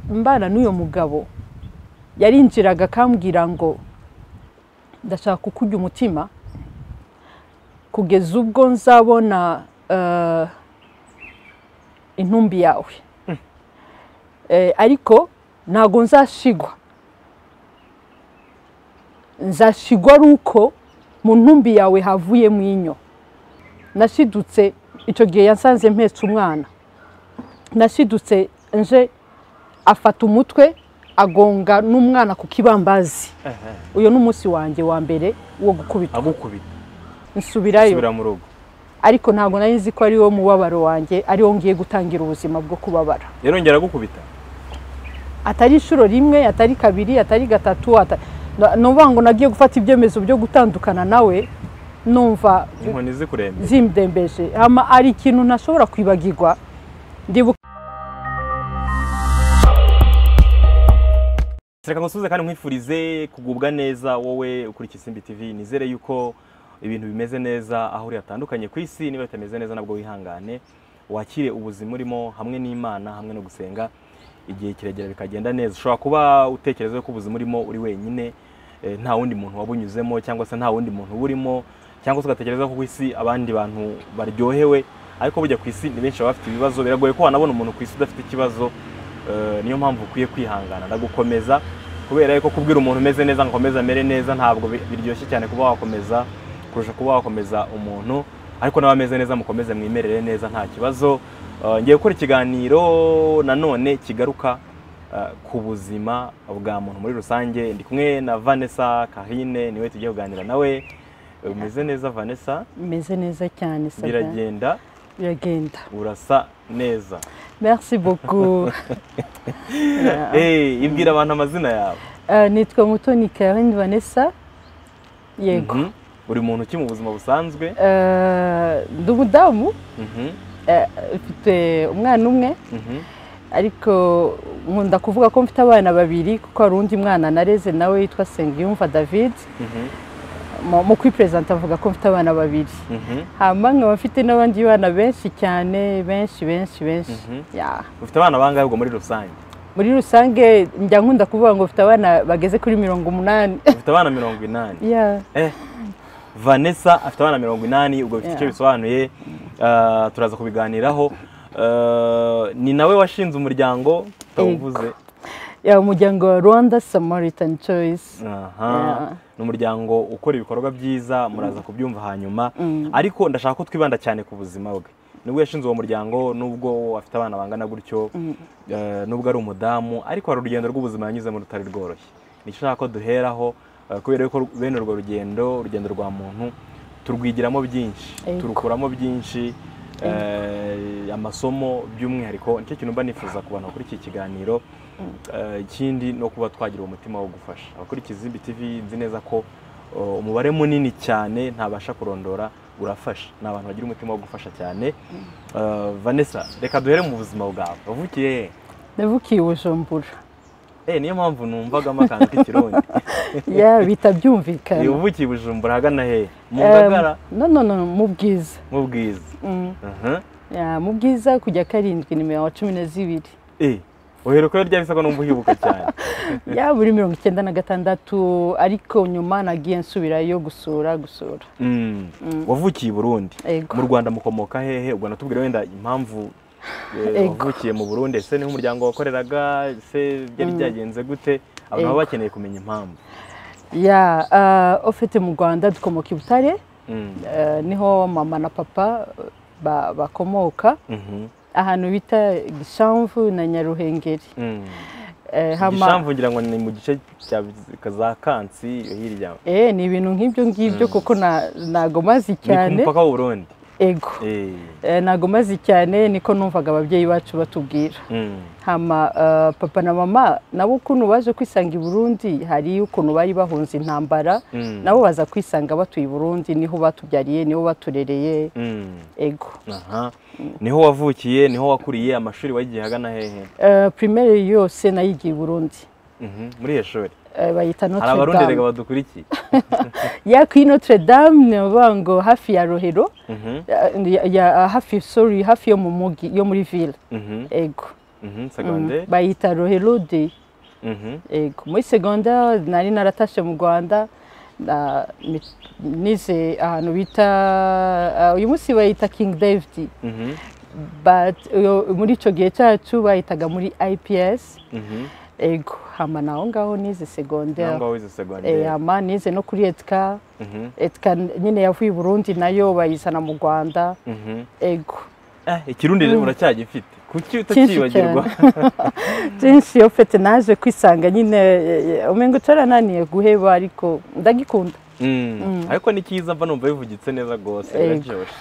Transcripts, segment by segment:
mbana n'uyu mugabo yarinjiraga akambwira ngo ndashaka kukujya umutima kugeza ubwo nzabona eh, intumbi yawe Eh, ariko ntabwo nzashigwa nzashigwa ari uko mu ntumbi yawe havuyemo inyo nashidutse icyo gihe yasanze mpetse umwana nashidutse nje afata umutwe agonga n'umwana ku kibambazi uyu ni umunsi wanjye wa mbere wo gukubita agukubita nsubirayo subira mu rugo ariko ntabwo nari nzi ko ari wo mubabaro wanjye ari wo ngiye gutangira ubuzima bwo kubabara yarongera agukubita atari inshuro rimwe atari kabiri atari gatatu ata- na- nuvuga ngo nagiye gufata ibyemezo byo gutandukana nawe numva inkoni zikurembe zimbembeje hama ari ikintu ntashobora kwibagirwa ndibuka reka ngusubize kandi nkwifurize kugubwa neza wowe ukuri ikisimbi tv nizere yuko ibintu bimeze neza aho uri hatandukanye ku isi niba bitameze neza nabwo wihangane wakire ubuzima urimo hamwe n'imana hamwe no gusenga igihe kiregera bikagenda neza ushobora kuba utekereza yuko ubuzima urimo uri wenyine eh, nta wundi muntu wabunyuzemo cyangwa se nta wundi muntu burimo cyangwa se ugatekereza ko ku isi abandi bantu baryohewe ariko burya ku isi ni benshi baba bafite ibibazo biragoye ko wanabona umuntu ku isi udafite ikibazo Eh, niyo mpamvu ukwiye kwihangana no gukomeza kubera yuko kubwira umuntu umeze neza ngo akomeze amere neza ntabwo bi- biryoshye cyane kuba wakomeza kurusha kuba wakomeza umuntu ariko nawe ameze neza mukomeze mwimerere neza nta kibazo Eh, ngiye gukora ikiganiro nanone kigaruka eh, ku buzima bwa muntu muri rusange ndi kumwe na Vanessa Kahine niwe tugiye kuganira nawe Eh, umeze neza Vanessa meze neza cyane Sabin. biragenda biragenda urasa neza merci beaucoup Yeah. Eh, ibwira abantu amazina yawe Eh, nitwa mutoni Karen Vanessa yego Mhm. buri muntu ki mu buzima busanzwe Eh, ndi umudamu Mhm, eh, mfite umwana umwe mhm, ariko nkunda kuvuga ko mfite abana babiri kuko hari undi mwana nareze nawe yitwa Sengiyumva David mhm, mu mu kwiperezanta avuga ko mfite abana babiri mhm. hanyuma nkaba mfite n'abandi bana benshi cyane benshi benshi benshi Mhm. Yeah. ufite abana bangahe ubwo muri rusange muri rusange njya nkunda kuvuga ngo mfite abana bageze kuri mirongo umunani ufite abana mirongo inani Yeah. Eh, vanessa afite abana mirongo inani ubwo bifite icyo Yeah. bisobanuye Ah, turaza kubiganiraho Ah, ni nawe washinze umuryango utawuvuze Yeah, umuryango wa rwanda samaritan choice Aha. Yeah. ni umuryango ukora ibikorwa byiza muraza kubyumva hanyuma Mm. ariko ndashaka ko twibanda cyane ku buzima bwe nubwo yashinze uwo muryango nubwo afite abana bangana gutyo eh, nubwo ari umudamu ariko hari urugendo rw'ubuzima yanyuzemo rutari rworoshye nicyo nshaka ko duheraho eh, kubera ko bene urwo rugendo urugendo rwa muntu turwigiramo byinshi Ego. turukuramo byinshi eh, amasomo by'umwihariko nicyo kintu mba nifuza ku bantu bakora iki kiganiro Eh, ikindi no kuba twagira umutima wo gufasha abakora ikizimbi tv nzi neza ko oh, umubare munini cyane ntabasha kurondora urafasha ni abantu bagira umutima wo gufasha cyane Eh, vanessa reka duhere mu buzima bwawe wavukiye he? navukiye i bujumbura Eh, niyo mpamvu numvagamo akantu k'ikirundi Yeah, bita byumvikana Eh, uvukiye i bujumbura ahagana he mu Eh, ngagara no no no mu bwiza mu bwiza Mm. Mhm. Yeah, mu bwiza kujya karindwi ni mirongo cumi na zibiri Eh, uhera ukora rya bisabwa numva uhibuka cyane ya buri mirongo icyenda na gatandatu ariko nyuma nagiye nsubirayo gusura gusura Mm. wavukiye i burundi Ego. mu rwanda mukomoka hehe ubwo natubwire wenda impamvu eh, Ego. wavukiye mu burundi ese niho umuryango wakoreraga ese byari byagenze gute abantu baba Ego. bakeneye kumenya impamvu ya uh, ofite mu rwanda dukomoka i butare Mm. eh, niho mama na papa ba- bakomoka Mhm. ahantu bita gishamvu na nyaruhengeri Mm. Eh, hama- gishamvu ngira ngo ni mu gice cya za kansi hirya Eh, ni ibintu nk'ibyo ngibyo kuko na- ntago mazi ni ku cyane mupaka w'u burundi ego Eh. Eh, ntago mazi cyane niko numvaga ababyeyi bacu batubwira Mm. hama eh, papa na mama nabo ukuntu baje kwisanga i burundi hari ukuntu bari bahunze intambara Mm. nabo baza kwisanga batuye i burundi niho batubyariye niho baturereye Mm. ego aha niho wavukiye niho wakuriye amashuri wagiye ahagana hehe Eh, primaire yose nayigiye i burundi Mhm. muri iyo shuri Eh, bayita hari abarundi notre rega dame badukurikiye ya kuri notre dame ni ukuvuga ngo hafi ya rohero Mhm. eh, ya- ya- hafi sorry hafi yo mu mugi yo muri ville Mhm. ego Mhm, secondaire bayita roherode Mhm. Ego, muri segonderi nari naratashe mu rwanda na- mi- nize ahantu bita ah, uyu munsi bayita king david Mhm. but uyo- muri icyo gihe cyacu bayitaga muri ips Mhm. ego hama naho ngaho nize segonderi Nangwa wize secondaire. Eh, hama nize no kuri etika Mhm. etika nyine yavuye i burundi nayo bayizana mu rwanda Mhm. ego Eh, ikirundi uracyagifite. Kuki Cyinshi utacyibagirwa? byinshi iyo fete naje kwisanga nyine umengo cyarananiye guheba ariko ndagikunda Mm. Ariko ni cyiza mva numva bivugitse neza rwose Ego. biraryoshye.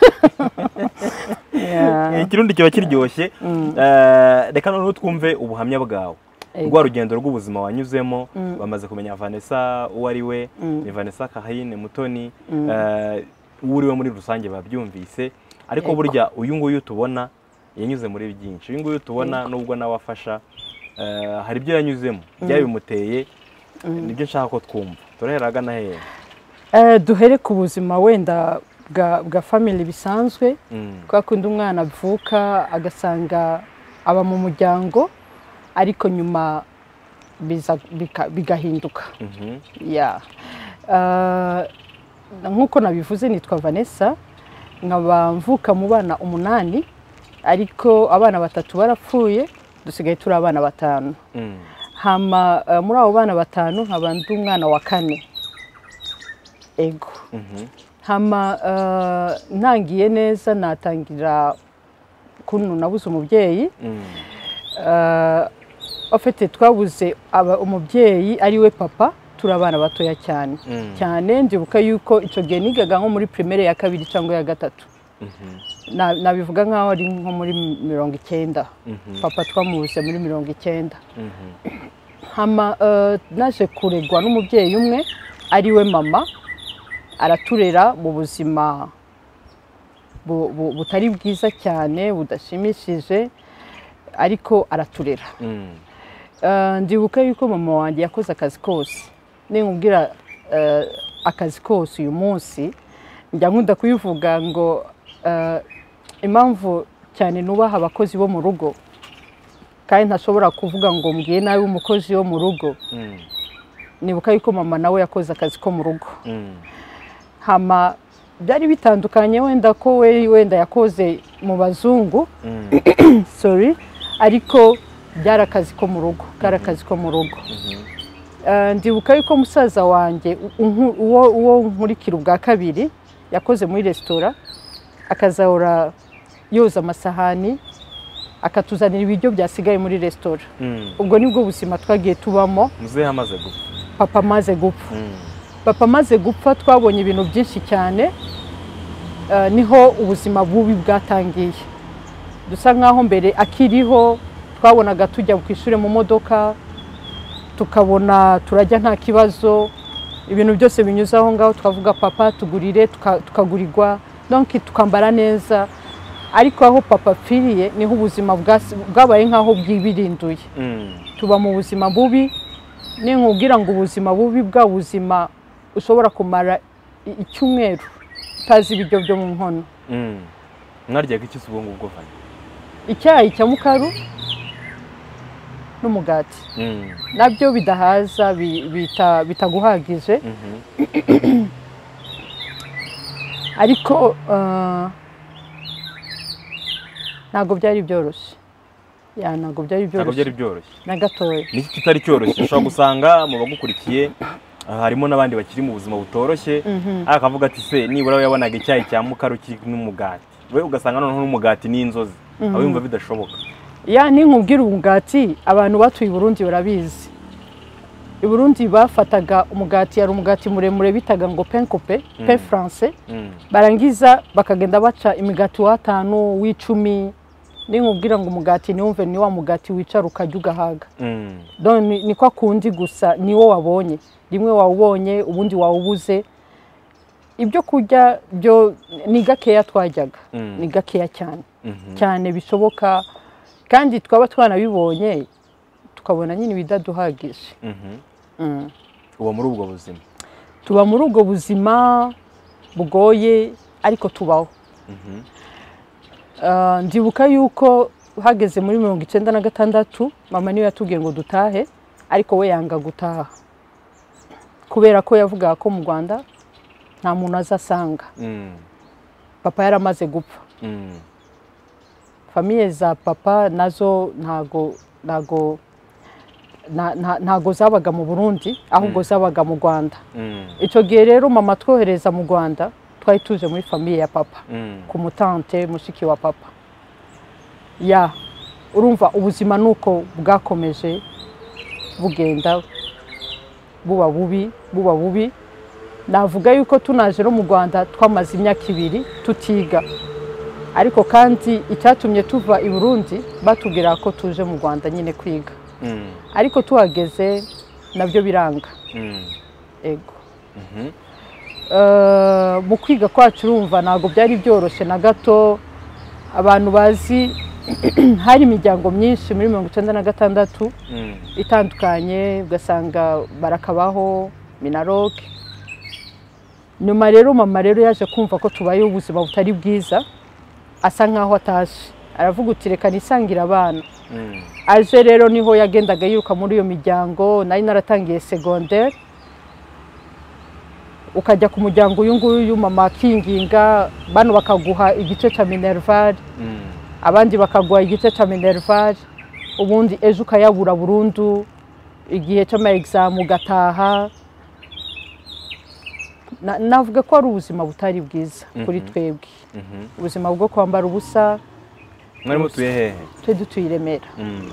Yeah. Eh, Ikirundi kiba kiryoshye. Eh, Reka noneho twumve ubuhamya bwawe. Ego. rwa rugendo rw'ubuzima wanyuzemo bamaze kumenya Vanessa uwo ari we ni Vanessa Kahayine Mutoni eh, uwo uri we muri rusange babyumvise ariko Yego. burya uyu nguyu tubona yanyuze muri byinshi uyu nguyu tubona nubwo nawe afasha eh, hari ibyo yanyuzemo byaba bimuteye nibyo nshaka ko twumva turahera ahagana hehe Eh, duhere ku buzima wenda bwa bwa family bisanzwe Mm, kwa kundi umwana avuka agasanga aba mu muryango ariko nyuma biza- bika- bigahinduka mhm, ya Ah, nk'uko nabivuze nitwa vanessa nkaba mvuka mu bana umunani ariko abana batatu barapfuye dusigaye turi abana batanu mm, hama eh, muri abo bana batanu nkaba ndi umwana wa kane ego mhm, hama eh, ntangiye neza natangira kuntu nabuze umubyeyi mm, Eh, ofite twabuze aba- umubyeyi ari we papa turi abana batoya cyane Mm. cyane ndibuka yuko icyo gihe nigaga nko muri primaire ya kabiri cyangwa ya gatatu mhm, Na- nabivuga nk'aho ari nko muri mirongo icyenda mhm, papa twamubuze muri mirongo icyenda mhm, hama eh, naje kuregwa n'umubyeyi umwe ari we mama araturera mu buzima bu- bu- butari bwiza cyane budashimishije ariko araturera mm, Eh, ndibuka yuko mama wanjye yakoze akazi kose ninkubwira eh, akazi kose uyu munsi njya nkunda kubivuga ngo eh, impamvu cyane nubaha abakozi bo mu rugo kandi ntashobora kuvuga ngo mbwiye nabi umukozi wo mu rugo mm, nibuka yuko mama nawe yakoze akazi ko mu rugo mm, hama byari bitandukanye wenda ko we wenda yakoze mu bazungu mm, sorry ariko byari akazi ko mu rugo kari akazi ko mu rugo mhm, Eh, ndibuka yuko musaza wanjye u- unku- uwo uwo nkurikira ubwa kabiri yakoze muri resitora akazahora yoza amasahani akatuzanira ibiryo byasigaye muri resitora mm. ubwo nibwo buzima twagiye tubamo muzehe amaze gupfa papa amaze gupfa Mm, papa amaze gupfa twabonye ibintu byinshi cyane eh, niho ubuzima bubi bwatangiye dusa nk'aho mbere akiriho twabonaga tujya ku ishuri mu modoka tukabona turajya nta kibazo ibintu byose binyuze aho ngaho twavuga papa tugurire tuka- tukagurirwa donki tukambara neza ariko aho papa apfiriye niho ubuzima bwasi- bwabaye nk'aho bwibirinduye mm. tuba mu buzima bubi ninkubwira ngo ubuzima bubi bwa buzima ushobora kumara i- icyumweru utazi ibiryo byo mu nkono Mm. mwaryaga iki se ubwo ngubwo fani icyayi cya mukaru n'umugati Mm, nabyo bidahaza bi- bita- bitaguhagije mhm, ariko eh, ntabwo byari byoroshye Ya, ntabwo byari ntabwo byari byoroshye byoroshye na gatoya niki kitari cyoroshye ushobora gusanga mu bagukurikiye ah, harimo n'abandi bakiri mu buzima butoroshye ariko akavuga ati se nibura we yabonaga icyayi cya mukaru kiri n'umugati we ugasanga noneho n'umugati n'inzozi aba yumva bidashoboka ya ninkubwira umugati abantu batuye i burundi barabizi i burundi bafataga umugati yari umugati muremure bitaga ngo penkope pe france Mm, barangiza bakagenda baca imigati w'atanu w'icumi ninkubwira ngo umugati niwumve ni wa mugati wicara ukajya ugahaga mm, Don- ni ni kwa kundi gusa niwo wabonye rimwe wawubonye ubundi wawubuze ibyo kurya byo ni gakeya twajyaga Mm. ni gakeya cyane mhm, cyane bishoboka kandi twaba twanabibonye tukabona nyine ibidaduhagije mhm. Mm. uba muri ubwo buzima tuba muri ubwo buzima bugoye ariko tubaho Mhm, Ah, ndibuka yuko hageze muri mirongo icyenda na gatandatu mama niwe yatubwiye ngo dutahe ariko we yanga gutaha kubera ko yavugaga ko mu rwanda nta muntu azasanga Mm, papa yaramaze gupfa mm, famiye za papa nazo ntago ntago nta- nta- ntago zabaga mu burundi ahubwo zabaga mu rwanda mm, icyo gihe rero mama twohereza mu rwanda twari tuje muri famiye ya papa mm. ku mutante mushiki wa papa ya urumva ubuzima ni uko bwakomeje bugenda buba bubi buba bubi navuga yuko tunaje no mu rwanda twamaze imyaka ibiri tutiga ariko kandi icyatumye tuva i burundi batubwira ko tuje mu rwanda nyine kwiga Mm, ariko tuhageze nabyo biranga mm, ego mhm, Eh, mu kwiga kwacu urumva ntabwo byari byoroshye na gato abantu bazi hari imiryango myinshi muri mirongo icyenda na gatandatu mm, itandukanye ugasanga barakabaho minaroke nyuma rero mama rero yaje kumva ko tubayeho ubuzima butari bwiza asa nkaho atashye aravuga uti reka nisangire abana mm, aje rero niho yagendaga yiruka muri iyo miryango nari naratangiye segonderi ukajya ku muryango uyu nguyu mama akinginga bano bakaguha igice cya minervari mm, abandi bakaguha igice cya minervari ubundi ejo ukayabura burundu igihe cy'ama egizamu ugataha Na- navuga ko ari ubuzima butari bwiza kuri Mhm. twebwe mhm. ubuzima bwo kwambara ubusa Mwari mutuye hehe twe dutuye i remera Mm,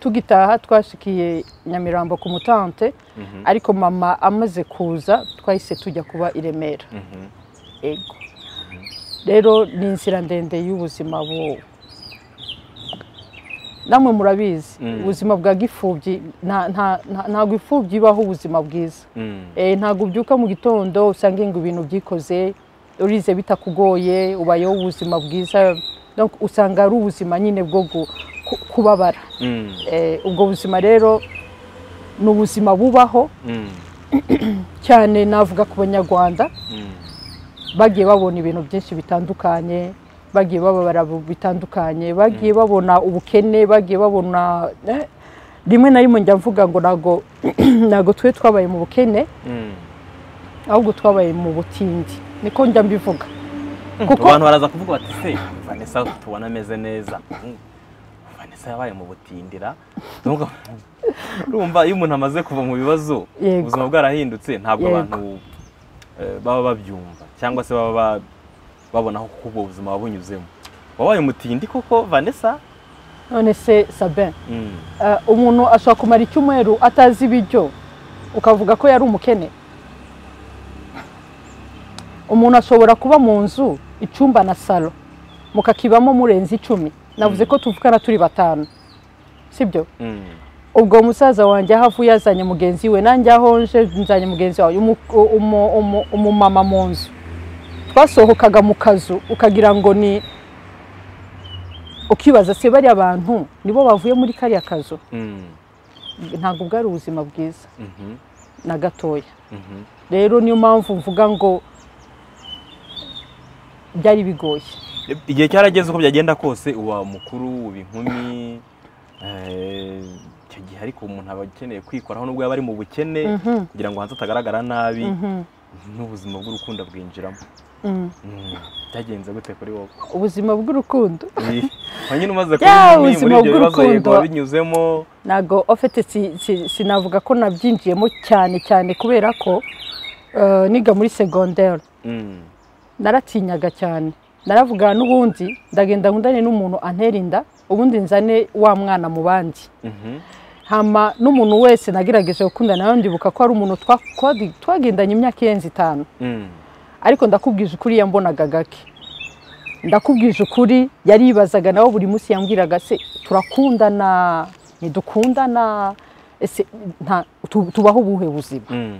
tugitaha twashikiye nyamirambo ku mutante mhm, ariko mama amaze kuza twahise tujya kuba i remera mhm, ego rero ni inzira ndende y'ubuzima bu namwe murabizi Mm. ubuzima bwa gipfubyi nta- nta- nta- ntabwo imfubyi ibaho ubuzima bwiza mm, Eh, ntabwo ubyuka mu gitondo usanga ngo ibintu byikoze urize bitakugoye ubayeho ubuzima bwiza Donc, usanga ari ubuzima nyine bwo gu- ku- kubabara mm, Eh, ubwo buzima rero ni ubuzima bubaho mm, cyane navuga ku banyarwanda mm, bagiye babona ibintu byinshi bitandukanye bagiye bababara bu- bitandukanye bagiye babona ubukene bagiye babona eh, rimwe na rimwe njya mvuga ngo ntago ntago twe twabaye mu bukene mm. ahubwo twabaye mu butindi niko njya mbivuga kuko abantu baraza kuvuga bati se vanessa tubona ameze neza Mm, vanessa yabaye mu butindira Ndumva- urumva iyo umuntu amaze kuva mu bibazo Yego. ubuzima bwarahindutse ntabwo Yego. abantu eh, baba babyumva cyangwa se baba ba- babona aho kuko ubwo buzima wabunyuzemo wabaye umutindi koko vanessa none se sabin Mm, eh, umuntu ashobora kumara icyumweru atazi ibiryo ukavuga ko yari umukene umuntu ashobora kuba mu nzu icyumba na salo mukakibamo murenze icumi navuze ko tuvugana turi batanu sibyo mm, ubwo musaza wanjye aho avuye yazanye mugenzi we nanjye aho nje nzanye mugenzi wawe umu- umu- umu- umumama mu nzu twasohokaga mu kazu ukagira ngo ni ukibaza se bariya bantu nibo bavuye muri kariya kazu mm, ntabwo bwari ubuzima bwiza mhm, na gatoya mhm, rero niyo mpamvu mvuga ngo byari bigoye igihe cyarageze uko byagenda kose uba mukuru uba inkumi eh, icyo gihe ariko umuntu aba akeneye kwikoraho nubwo yaba ari mu bukene Mhm, kugira ngo hanze utagaragara nabi mhm, n'ubuzima bw'urukundo bwinjiramo mhm. Mm, byagenze gute kuri wowe ubuzima bw'urukundo wa nyine umaze Ya, kuba muri ubuzima ibyo bibazo bw'urukundo. yego wabinyuzemo ntabwo ofite si- si- sinavuga ko nabyinjiyemo cyane cyane kubera ko eh, niga muri segonderi Mm, naratinyaga cyane naravuga n'ubundi ndagenda nkundane n'umuntu antera inda ubundi nzane wa mwana mu bandi mhm, hama n'umuntu wese nagerageje gukundana nawe ndibuka ko ari umuntu twa- twadi- twagendanye imyaka irenze itanu mm, ariko ndakubwije ukuri yambonaga gake ndakubwije ukuri yaribazaga nawe buri munsi yambwiraga se turakundana ntidukundana ese nta- tu- tubaho ubuhe buzima mm,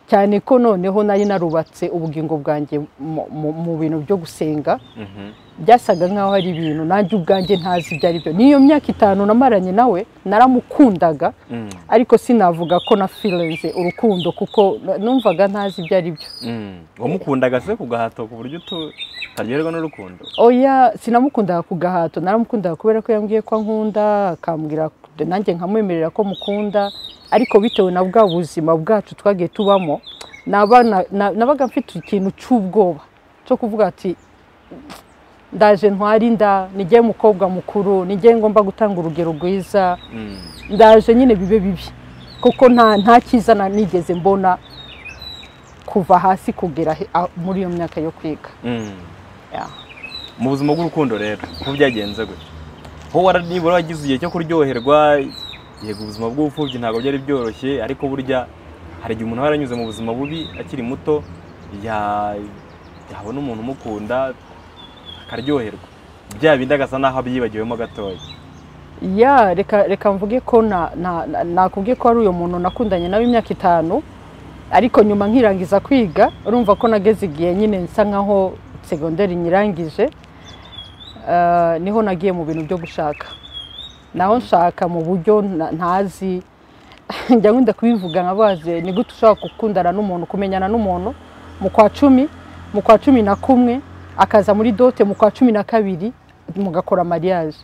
cyane ko noneho nari narubatse ubugingo bwanjye mu- mu- mu bintu byo gusenga Mhm. byasaga nk'aho hari ibintu nanjye ubwanjye ntazi ibyo ari byo n'iyo myaka itanu namaranye nawe naramukundaga Mm. ariko sinavuga ko na firenze urukundo kuko numvaga ntazi ibyo ari byo Mm. wamukundaga se ku gahato ku buryo utu- utaryoherwa n'urukundo oya sinamukundaga ku gahato naramukundaga kubera ko yambwiye ko ankunda akambwira nanjye nkamwemerera ko mukunda ariko bitewe na bwa buzima bwacu twagiye tubamo naba- na- na- nabaga mfite ikintu cy'ubwoba cyo kuvuga ati ndaje ntwara inda nijye mukobwa mukuru nijye ngomba gutanga urugero rwiza Mm. ndaje nyine bibe bibi kuko nta nta cyiza na- nigeze mbona kuva hasi kugera he- ah, muri iyo myaka yo kwiga Mm. Yeah. mu buzima bw'urukundo rero uko byagenze gutya ho wara- nibura wagize igihe cyo kuryoherwa yego ubuzima bw'ubupfubyi ntabwo byari byoroshye ariko burya hari igihe umuntu aba yaranyuze mu buzima bubi akiri muto ya- yabona umuntu umukunda akaryoherwa bya bindi agasa n'aho abyibagiwemo gatoya ya reka reka mvuge ko na- na- na- nakubwiye ko ari uyu muntu nakundanye nawe imyaka itanu ariko nyuma nkirangiza kwiga urumva ko nageze igihe nyine nsa nkaho segonderi nyirangije eh, niho nagiye mu bintu byo gushaka naho nshaka mu buryo na- ntazi njya nkunda kubivuga nka baze ni gute ushobora gukundana n'umuntu kumenyana n'umuntu mu kwa cumi mu kwa cumi na kumwe akaza muri dote mu kwa cumi na kabiri mugakora mariage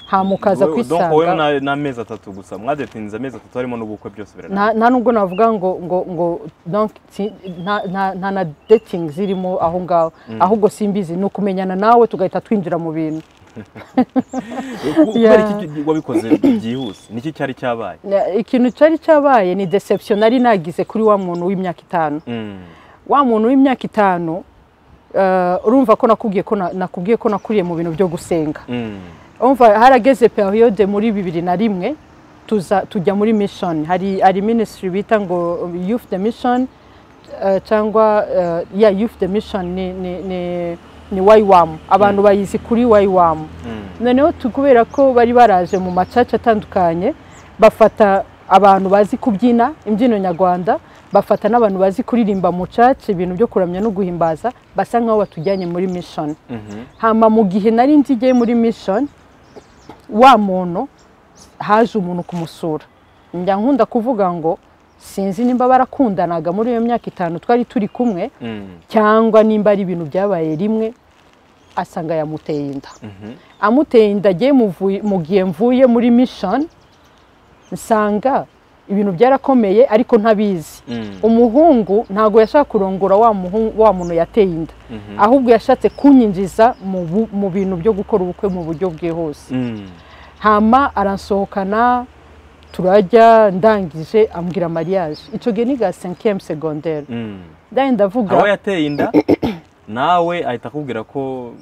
hama ukaza Wowe- donc wowe kwisanga na- n'amezi atatu gusa mwadetinze amezi atatu harimo n'ubukwe byose birana nta nta nubwo navuga ngo ngo ngo donc si- nta- nta nta na dating zirimo aho ngaho ahubwo simbizi ni ukumenyana nawe tugahita twinjira mu bintu Ku- Yeah. kubera iki ki- wabikoze byihuse niki cyari cyabaye Na- ikintu cyari cyabaye ni deception nari nagize kuri wa muntu w'imyaka itanu Mm. wa muntu w'imyaka itanu eh, urumva ko nakubwiye ko na- nakubwiye ko nakuriye mu bintu byo gusenga Mm. umva harageze periyode muri bibiri na rimwe tuza tujya muri mission hari hari ministry bita ngo youth the mission eh, cyangwa eh, ya youth the mission ni ni ni ni YWAM abantu bayizi kuri YWAM Mm. noneho tu- kubera ko bari baraje mu macaca atandukanye bafata abantu bazi kubyina imbyino nyarwanda bafata n'abantu bazi kuririmba mu caca ibintu byo kuramya no guhimbaza basa nk'aho batujyanye muri mission Mhm. hama mu gihe nari nzigiye muri mission wa muntu haje umuntu kumusura njya nkunda kuvuga ngo sinzi nimba barakundanaga muri iyo myaka itanu twari turi kumwe Mm. cyangwa nimba ari ibintu byabaye rimwe asanga yamuteye inda Mhm. amuteye inda agiye muvuye- mu gihe mvuye muri mission nsanga ibintu byarakomeye ariko ntabizi Mm. umuhungu ntabwo yashaka kurongora wa muhu- wa muntu yateye inda Mhm. ahubwo yashatse kunyinjiza mu bu- mu bintu byo gukora ubukwe mu buryo bwihuse Mm. hama aransohokana turajya ndangije ambwira mariage icyo gihe ni ga cinquième secondaire Mm. ndari ndavuga aho yateye inda nawe ahita akubwira ko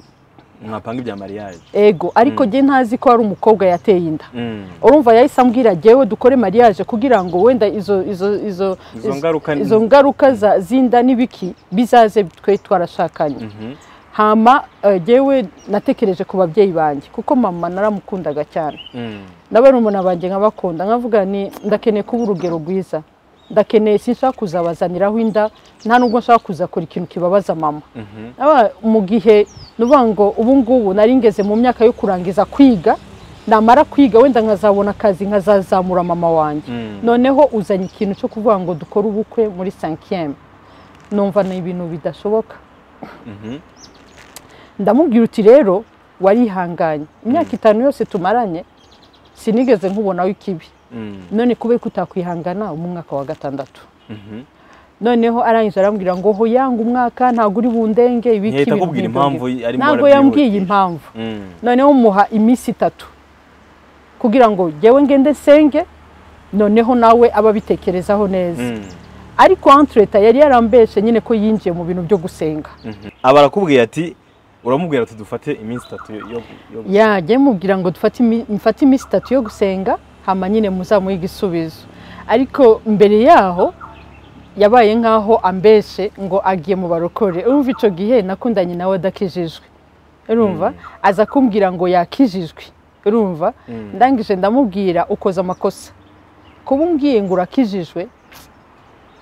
mwapanga ibya mariage ego ariko jye ntazi ko hari umukobwa yateye inda Mm. urumva yahise ambwira jyewe dukore mariage kugira ngo wenda izo izo izo Izo ngaruka ni- izo ngaruka za- z'inda n'ibiki bizaze twe twarashakanye Mhm. hama eh, jyewe natekereje ku babyeyi banjye kuko mama naramukundaga cyane Mm. nabari umuntu banjye nkabakunda nkavuga ni ndakeneye kuba urugero rwiza ndakeneye sinshaka kuzabazaniraho inda nta nubwo nshaka kuzakora ikintu kibabaza mama Mhm. Aba- mu gihe ni ukuvuga ngo ubu ngubu nari ngeze mu myaka yo kurangiza kwiga namara kwiga wenda nkazabona akazi nkazazamura mama wanjye Mm. noneho uzanye ikintu cyo kuvuga ngo dukore ubukwe muri sankiyemu numva ni ibintu bidashoboka Mhm. ndamubwira uti rero warihanganye imyaka itanu yose tumaranye sinigeze nkubona w'ikibi Mm. none kubera ko utakwihangana uba umwaka wa gatandatu Mhm. noneho arangije arambwira ngo ho yanga umwaka ntabwo uri bundenge ibiki Ntiyahita ibintu akubwira nk'ibyo impamvu ngibyo." arimo ntabwo arabyihutira. yambwiye impamvu Mm. noneho muha iminsi itatu kugira ngo jyewe ngende nsenge noneho nawe abe abitekerezaho neza Mm. ariko antureta yari yarambeshe nyine ko yinjiye mu bintu byo gusenga Mhm. aba arakubwiye ati uramubwira ati dufate iminsi itatu yo- yo yo- yajye mubwira ngo dufate imi- mfate iminsi itatu yo gusenga hama nyine muzamuhe igisubizo ariko mbere yaho yabaye nk'aho ambeshe ngo agiye mu barokore urumva icyo gihe nakundanye nawe adakijijwe urumva aza kumbwira ngo yakijijwe urumva Mm. ndangije ndamubwira ukoze amakosa kuba umbwiye ngo urakijijwe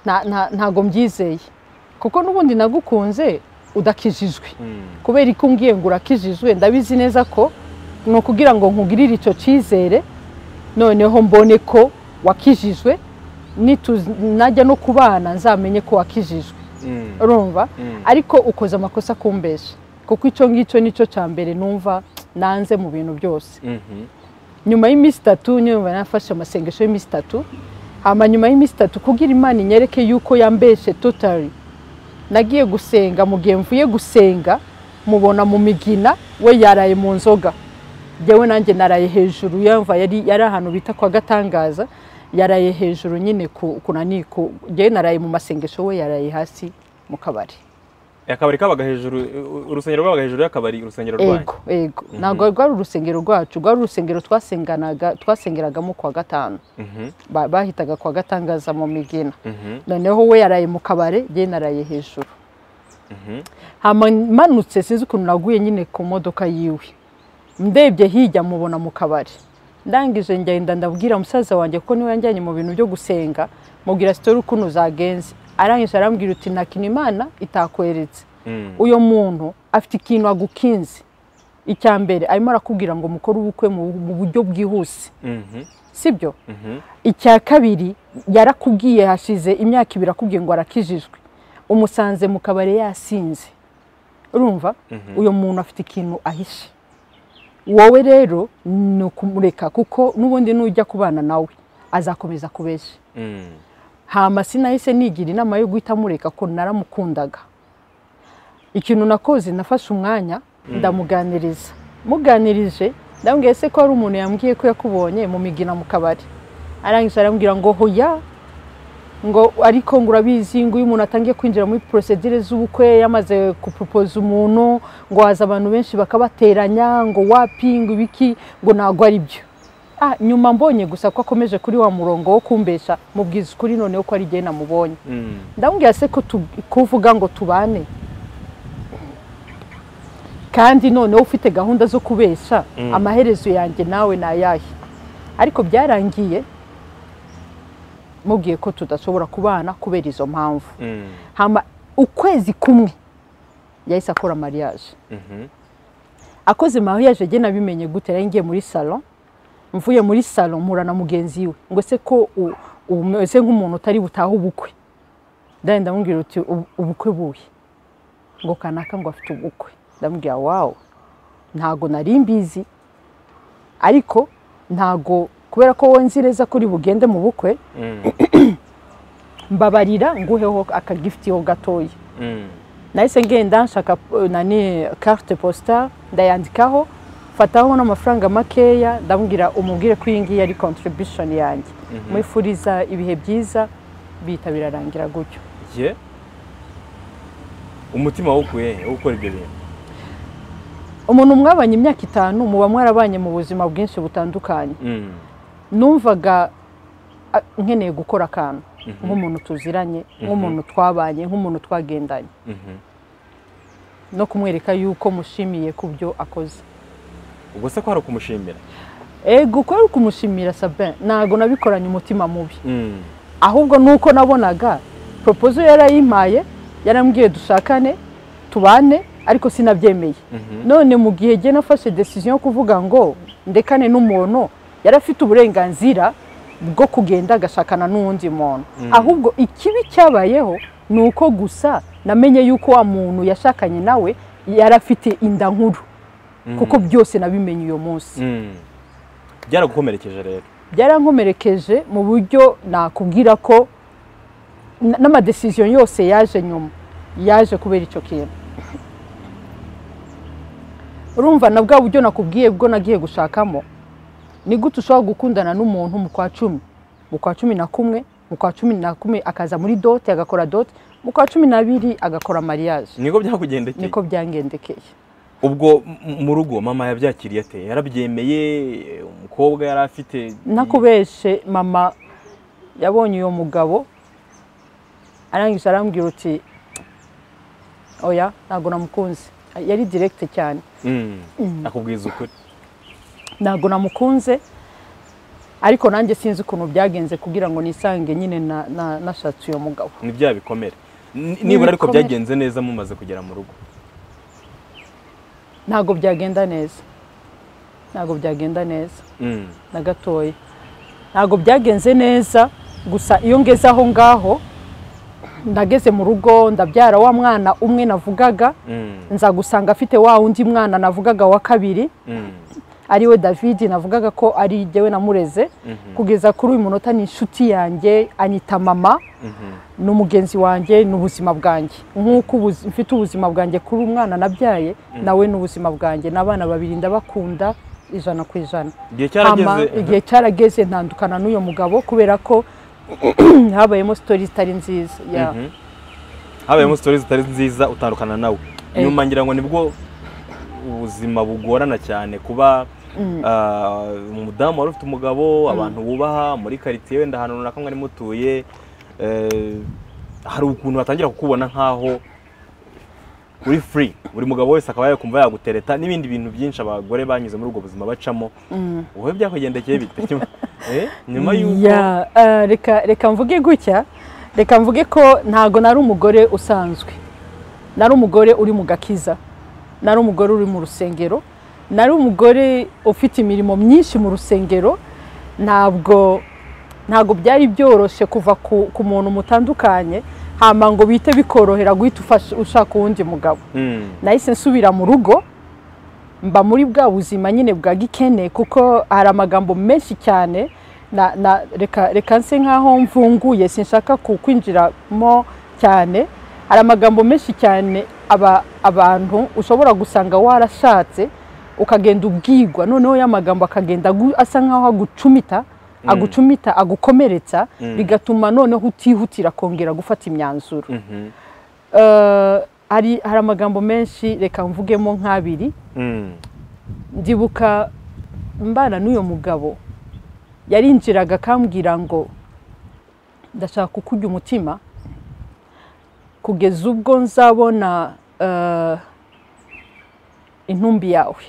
nta- nta- ntago mbyizeye kuko n'ubundi nagukunze udakijijwe Mm. kubera ko umbwiye ngo urakijijwe ndabizi neza ko ni ukugira ngo nkugirire icyo cyizere noneho mbone ko wakijijwe nitu- najya no ku bana nzamenye ko wakijijwe Mm. urumva Mm. ariko ukoze amakosa kumbesha kuko icyo ngicyo nicyo cya mbere numva nanze mu bintu byose Mhm. nyuma y'iminsi itatu nyuma nafashe amasengesho y'iminsi itatu hama nyuma y'iminsi itatu kugira imana inyereke yuko yambeshe totari nagiye gusenga mu gihe mvuye gusenga mubona mu migina we yaraye mu nzoga njyewe nanjye naraye hejuru yumva yari yari ahantu bita kwa gatangaza yaraye hejuru nyine ku kunani ku njyewe naraye mu masengesho we yaraye hasi mu kabari akabari kabaga hejuru u- urusengero rwabaga hejuru y'akabari urusengero rwanyu ego ego ntabwo rwari urusengero rwacu rwari urusengero twasenganaga twasengeragamo ku wa gatanu Mhm. ba- bahitaga kwa gatangaza mu migina Mhm. noneho we yaraye mu kabare njye naraye hejuru Mhm. hama manutse sinzi ukuntu naguye nyine ku modoka yiwe ndebye hirya mubona mu kabari ndangije ngenda ndabwira musaza wanjye ko niwe yanjyanye mu bintu byo gusenga mubwira sitori ukuntu zagenze arangije arambwira uti nta kintu imana itakweretse Mm. uyu muntu afite ikintu agukinze icya mbere arimo arakubwira ngo mukore ubukwe mu- mu buryo bwihuse Mhm. sibyo Mhm. icya kabiri yarakubwiye hashize imyaka ibiri akubwiye ngo arakijijwe umusanze mu kabari yasinze urumva Mhm. uyu muntu afite ikintu ahishe wowe rero ni ukumureka kuko n'ubundi nujya kubana nawe azakomeza kubeshya Mm. hama sinahise nigira inama yo guhita amureka ko naramukundaga ikintu nakoze nafashe umwanya ndamuganiriza muganirije ndambwiye se ko hari umuntu yambwiye ko yakubonye mu migina mu kabari arangije arambwira ngo hoya ngo ariko ngo urabizi ngo iyo umuntu atangiye kwinjira muri porosedire z'ubukwe yamaze guporopoza umuntu ngo haza abantu benshi bakabateranya ngo wapi ngo ibiki ngo ntabwo ari byo Ah, nyuma mbonye gusa ko akomeje kuri wa murongo wo kumbesha mubwiza ukuri noneho ko ari jye namubonye Mm. ndamubwira se ko tu- kuvuga ngo tubane kandi noneho ufite gahunda zo kubesha Mm. amaherezo yanjye nawe ni ayahe ariko byarangiye mubwiye ko tudashobora kubana kubera izo mpamvu Mm. hama ukwezi kumwe yahise akora mariage Mhm. akoze mariage jye nabimenye gute nari ngiye muri salon mvuye muri salon mpura na mugenzi we ngo se ko u- umeze nk'umuntu utari butahe ubukwe ndari ndamubwira uti "Ubu- ubukwe buhe ngo kanaka ngo afite ubukwe ndamubwira wawu ntago nari mbizi ariko ntago kubera ko wowe nzi neza ko uri bugende mu bukwe Mm. mbabarira nguheho akagifitiho gatoya Mm. nahise ngenda nshaka eh, nani carte postale ndayandikaho fataho n'amafaranga makeya ndamubwira umubwire ko iyi ngiyi ari contribution yanjye Mhm. mwifuriza ibihe byiza bihita birarangira gutyo Ye. umutima wokuye wo gukora ibyo bintu umuntu mwabanye imyaka itanu muba mwarabanye mu buzima bwinshi butandukanye Mm. numvaga ah, nkeneye gukora akantu nk'umuntu tuziranye nk'umuntu twabanye nk'umuntu twagendanye Mhm. no kumwereka yuko mushimiye ku byo akoze ubwo se ko hari ukumushimira ego kubera ukumushimira sabin ntabwo nabikoranye umutima mubi Mm. ahubwo nuko nabonaga poropozo yarayimpaye yarambwiye dushakane tubane ariko sinabyemeye Mhm. none mu gihe njye nafashe desisiyo yo kuvuga ngo ndekane n'umuntu yari afite uburenganzira bwo kugenda agashakana n'uwundi muntu ahubwo ikibi cyabayeho ni uko gusa namenye yuko wa muntu yashakanye nawe yari afite inda nkuru kuko byose nabimenye uyu munsi Mm. byaragukomerekeje rero byarankomerekeje mu buryo nakubwira ko n- n'amadesiziyo yose yaje nyuma yaje kubera icyo kintu urumva na bwa buryo nakubwiye bwo nagiye gushakamo ni gute ushobora gukundana n'umuntu mu kwa cumi mu kwa cumi na kumwe mu kwa cumi na kumwe akaza muri dote agakora dote mu kwa cumi n'abiri agakora mariage niko byakugendekeye niko byangendekeye ubwo m- mu rugo mama yabyakiriye ate yarabyemeye umukobwa yari afite nakubeshe mama yabonye uyu mugabo arangije arambwira uti oya ntabwo namukunze yari direkite cyane Mm. akubwiza ukuri ntabwo namukunze ariko nanjye sinzi ukuntu byagenze kugira ngo nisange nyine na- na- nashatse uyo mugabo ni bya bikomere Ni- Ni nibura ariko ibikomere. byagenze neza mumaze kugera mu rugo ntabwo byagenda neza ntabwo byagenda neza Mm. na gatoya ntabwo byagenze neza gusa iyo ngeze aho ngaho ndageze mu rugo ndabyara wa mwana umwe navugaga Mm. nza gusanga afite wa wundi mwana navugaga wa kabiri Mm. ariwe David navugaga ko ari jyewe namureze Mhm. kugeza kuri uyu munota ni inshuti yanjye anyita mama Mhm. ni umugenzi wanjye ni ubuzima bwanjye nk'uko ubuzi- mfite ubuzima bwanjye kuri umwana nabyaye nawe ni ubuzima bwanjye n'abana babiri ndabakunda ijana ku ijana igihe Hama, cyarageze igihe cyarageze ntandukana n'uyu mugabo kubera ko habayemo sitori zitari nziza ya Mhm. habayemo sitori zitari nziza utandukana nawe Eh. nyuma ngira ngo nibwo ubuzima bugorana cyane kuba ah, umudamu wari ufite umugabo abantu wubaha muri karitsiye wenda ahantu runaka mwari mutuye eh, hari ukuntu batangira kukubona nk'aho uri free buri mugabo wese akaba yakumva yagutereta n'ibindi bintu byinshi abagore banyuze muri ubwo buzima bacamo wowe byakwigendekeye bite nyuma eh, nyuma y'uko Ya, eh, reka reka mvuge gutya reka mvuge ko ntago nari umugore usanzwe nari umugore uri mu gakiza nari umugore uri mu rusengero nari umugore ufite imirimo myinshi mu rusengero ntabwo ntabwo byari byoroshye kuva ku, ku muntu mutandukanye hama ngo bite bikorohera guhita ufasha- ushaka uwundi mugabo Mm. nahise nsubira mu rugo mba muri bwa buzima nyine bwa gikene kuko hari amagambo menshi cyane na, na, reka, reka nse nk'aho mvunguye sinshaka ku- kwinjiramo cyane hari amagambo menshi cyane aba, abantu ushobora gusanga warashatse ukagenda ubwigwa noneho ya magambo akagenda agu- asa nk'aho agucumita agucumita agukomeretsa bigatuma noneho utihutira kongera gufata imyanzuro Mhm. Eh, hari hari amagambo menshi reka mvugemo nk'abiri Mm. ndibuka mbana n'uyu mugabo yarinjiraga akambwira ngo ndashaka kukurya umutima kugeza ubwo nzabona eh, intumbi yawe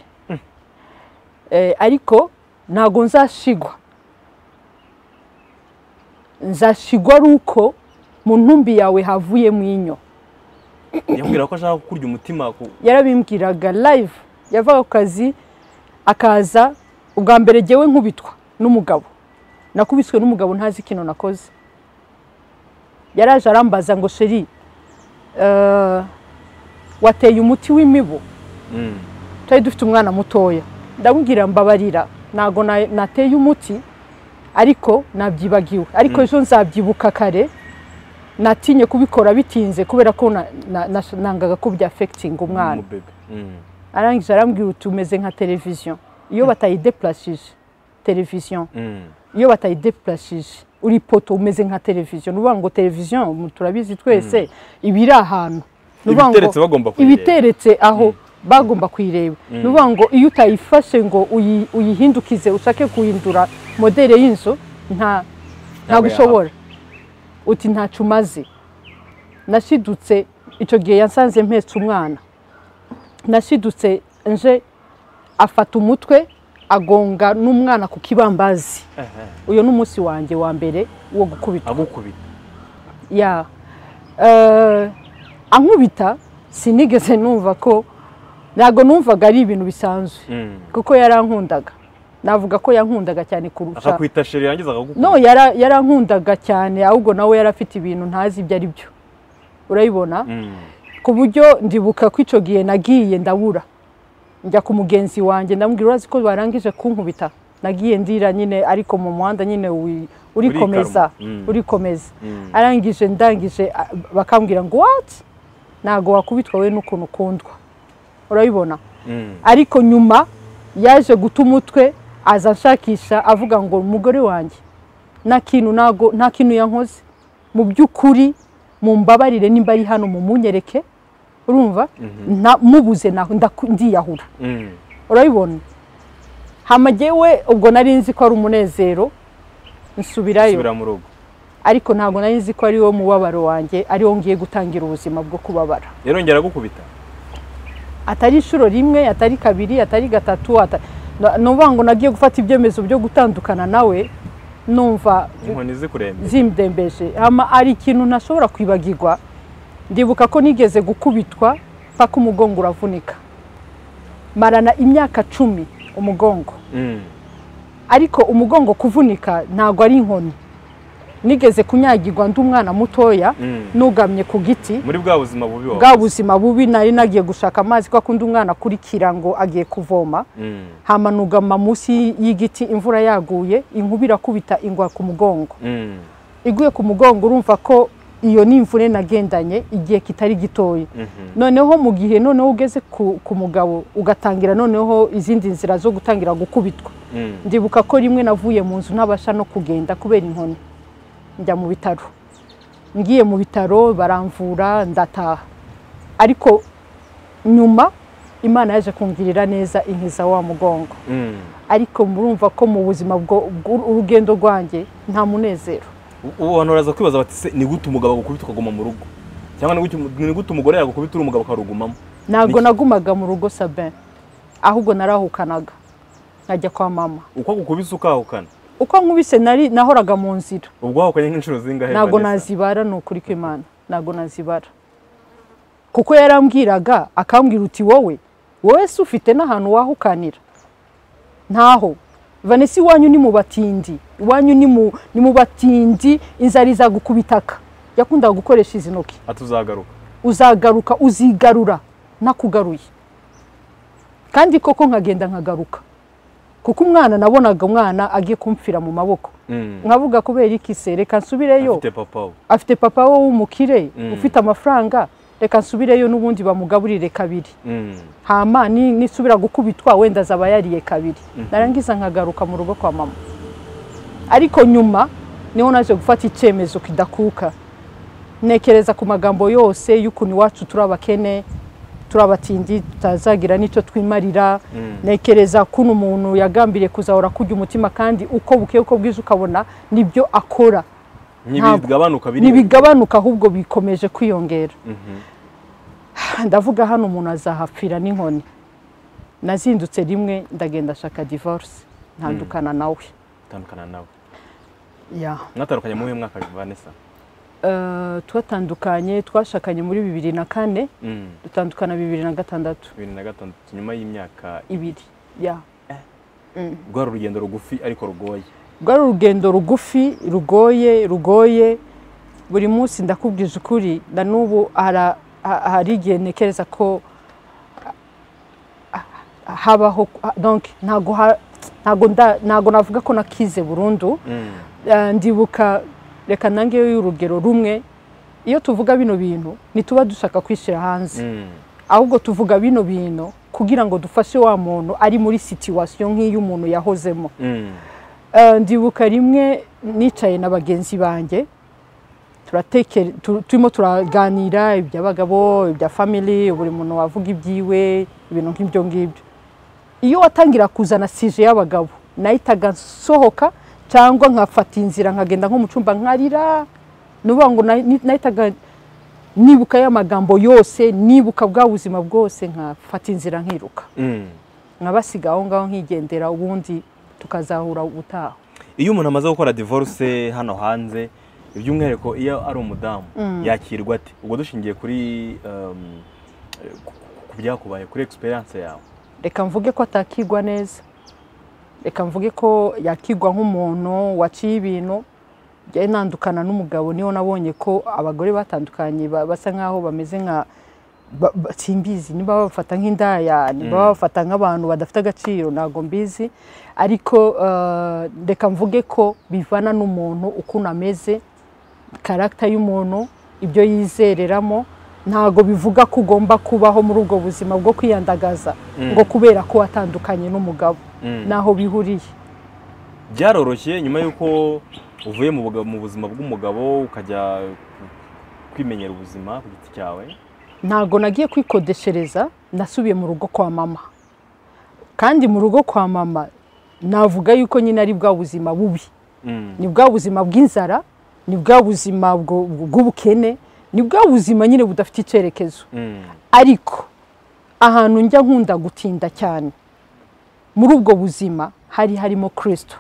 Eh, ariko ntabwo nzashigwa nzashigwa ari uko mu ntumbi yawe havuyemo inyo yambwira ko ashaka kurya umutima ku yarabimbwiraga live yavaga ku kazi akaza ubwa mbere jyewe nkubitwa n'umugabo nakubiswe n'umugabo ntazi ikintu nakoze yaraje arambaza ngo sheri eh, wateye umuti w'imibu Mm. twari dufite umwana mutoya ndamubwira mbabarira ntabwo na- nateye umuti ariko nabyibagiwe ariko ejo nzabyibuka kare natinye kubikora bitinze kubera ko na- na- na- nangaga ko byafekitinga umwana umubebe Mm. arangije arambwira uti umeze nka televiziyo iyo batayidepurasije televiziyo Mm. iyo batayidepurasije uri poto umeze nka televiziyo ni ukuvuga ngo televiziyo mu- turabizi twese iba iri ahantu Ni ukuvuga ngo Ibiteretse bagomba kuyireba. ibiteretse aho bagomba kuyireba ni ukuvuga ngo iyo utayifashe ngo uyi- uyihindukize ushake guhindura modere y'inzu nta ntabwo ushobora uti ntacyo umaze nashidutse icyo gihe yasanze mpetse umwana nashidutse nje afata umutwe agonga n'umwana ku kibambazi Ehe. uyu ni umunsi wanjye wa mbere wo gukubita agukubita ya Eh, ankubita sinigeze numva ko ntabwo numvaga ari ibintu bisanzwe Mm. kuko yarankundaga navuga ko yankundaga cyane kurusha akakwita sheri yangiza akagukubita no yara- yarankundaga cyane ahubwo nawe yari afite ibintu ntazi ibyo ari byo urabibona Mm. ku buryo ndibuka ko icyo gihe nagiye ndabura njya ku mugenzi wanjye ndamubwira urazi ko barangije kunkubita nagiye ndira nyine ariko mu muhanda nyine wi- urikomeza Urikaruma. Mm. urikomeza Mm. arangije ndangije a- bakambwira ngo wati ntabwo wakubitwa we n'ukuntu ukundwa urabibona Mm. ariko nyuma yaje guta umutwe aza ashakisha avuga ngo umugore wanjye nta kintu ntago nta kintu yankoze mu by'ukuri mu mbabarire nimba ari hano mu munyereke urumva nta- mubuze naho ndaku- ndiyahura Mm. urabibona hama jyewe ubwo nari nzi ko ari umunezero nsubirayo subira mu rugo ariko ntabwo nari nzi ko ari wo mubabaro wanjye ari wo ngiye gutangira ubuzima bwo kubabara yarongera agukubita atari inshuro rimwe atari kabiri atari gatatu ata- Na- numva ngo nagiye gufata ibyemezo byo gutandukana nawe numva inkoni zikurembye zimbembeje ama ari ikintu ntashobora kwibagirwa ndibuka ko nigeze gukubitwa paka umugongo uravunika marana imyaka cumi umugongo Mm. ariko umugongo kuvunika ntabwo ari inkoni nigeze kunyagirwa ndi umwana mutoya Mm. nugamye ku giti muri bwa buzima bubi wawe bwa buzima bubi nari nagiye gushaka amazi ko akunda umwana akurikira ngo agiye kuvoma Mm. hama nugama munsi y'igiti imvura yaguye inkuba irakubita ingwa ku mugongo Mm. iguye ku mugongo urumva ko iyo ni imvune nagendanye igihe kitari gitoya Mhm. noneho mu gihe noneho ugeze ku, ku mugabo ugatangira noneho izindi nzira zo gutangira gukubitwa Mm. ndibuka ko rimwe navuye mu nzu ntabasha no kugenda kubera inkoni njya mu bitaro ngiye mu bitaro baramvura ndataha ariko nyuma imana yaje kungirira neza inkiza wa mugongo Mm. ariko murumva ko mu buzima bwo- bw'u- urugendo rwanjye nta munezero U- ubu abantu baraza kwibaza bati se ni gute umugabo agukubita ukaguma mu rugo cyangwa ni gute umu- ni gute umugore yagukubita uri umugabo ukarugumamo ntabwo Niki? nagumaga mu rugo sabin ahubwo narahukanaga nkajya kwa mama uko agukubise ukahukana uko nkubise nari nahoraga mu nzira ubwo wahukanye nk'inshuro zingahe ntabwo Vanessa? nazibara ni ukuri kw'imana ntabwo nazibara kuko yarambwiraga akambwira uti wowe wowe se ufite n'ahantu wahukanira ntaho vanessa iwanyu ni mu batindi iwanyu ni mu ni mu batindi inzara izagukubitaka yakundaga gukoresha izi ntoki atuzagaruka uzagaruka uzigarura nakugaruye kandi koko nkagenda nkagaruka kuko umwana nabonaga umwana agiye kumfira mu maboko Mm. nkavuga kubera iki se reka nsubireyo afite papa we afite papa wowe w'umukire Mm. ufite amafaranga reka nsubireyo n'ubundi bamugaburire kabiri Mm. hama ni- nisubira gukubitwa wenda azaba yariye kabiri narangiza nkagaruka mu rugo kwa mama ariko nyuma niho naje gufata icyemezo kidakuka ntekereza ku magambo yose y'ukuntu iwacu turi abakene turi abatindi tutazagira n'icyo twimarira Mm. ntekereza kuno umuntu yagambiriye kuzahora kujya umutima kandi uko bukeye uko bwiza ukabona nibyo akora ntibigabanuka biri ntibigabanuka ahubwo bikomeje kwiyongera Mhm. ndavuga hano umuntu azahapfira n'inkoni nazindutse rimwe ndagenda shaka divorce ntandukana nawe utandukana nawe ya mwatandukanye mu mwaka Vanessa Eh, twatandukanye twashakanye muri bibiri na kane Mm. dutandukana bibiri na gatandatu bibiri na gatandatu nyuma y'imyaka ibiri ya rwari urugendo rugufi ariko rugoye rwari urugendo rugufi rugoye rugoye buri munsi ndakubwije ukuri na n'ubu hara- ha- hari igihe ntekereza ko ah, ah, habaho donc ntago ha- ntago nda- ntago navuga ko nakize burundu Mm. Eh, ndibuka reka nangeyo y'urugero rumwe iyo tuvuga bino bintu ntituba dushaka kwishyira hanze Mm. ahubwo tuvuga bino bintu kugira ngo dufashe wa muntu ari muri situwasiyo nk'iy'umuntu yahozemo Mm. Eh, ndibuka rimwe nicaye na bagenzi banjye turatekere tu- turimo turaganira iby'abagabo ibya family buri muntu wavuga ibyiwe ibintu nk'ibyo ngibyo iyo watangira kuzana sije y'abagabo nahitaga nsohoka cyangwa nkafata inzira nkagenda nko mu cyumba nkarira nuvuga ngo nahi- ni- nahitaga nibuka ya magambo yose nibuka bwa buzima bwose nkafata inzira nkiruka Mm. nkabasiga aho ngaho nkigendera ubundi tukazahura ubutaha iyo umuntu amaze gukora divorce hano hanze by'umwihariko iyo ari umudamu yakirwa ate ubwo dushingiye kuri um, ku- ku- ku byakubaye kuri experience yawe reka mvuge ko atakigwa neza reka mvuge ko yakigwa nk'umuntu waciye ibintu njye ntandukana n'umugabo niho nabonye ko abagore batandukanye ba- basa nk'aho bameze nka ba- ba- simbizi niba babafata nk'indaya niba babafata nk'abantu badafite agaciro ntabwo mbizi ariko eh, reka mvuge ko bivana n'umuntu ukuntu ameze karagita y'umuntu ibyo yizereramo ntabwo bivuga ko ugomba kubaho muri ubwo buzima bwo kwiyandagaza ngo kubera ko watandukanye n'umugabo n'aho bihuriye byaroroshye nyuma y'uko uvuye mu buga- mu buzima bw'umugabo ukajya ku- kwimenyera ubuzima ku giti cyawe ntabwo nagiye kwikodeshereza nasubiye mu rugo kwa mama kandi mu rugo kwa mama navuga yuko nyine ari bwa buzima bubi Mm. ni bwa buzima bw'inzara ni bwa buzima bwo- bw'ubukene ni bwa buzima nyine budafite icyerekezo Mm. ariko ahantu njya nkunda gutinda cyane muri ubwo buzima hari harimo kirisito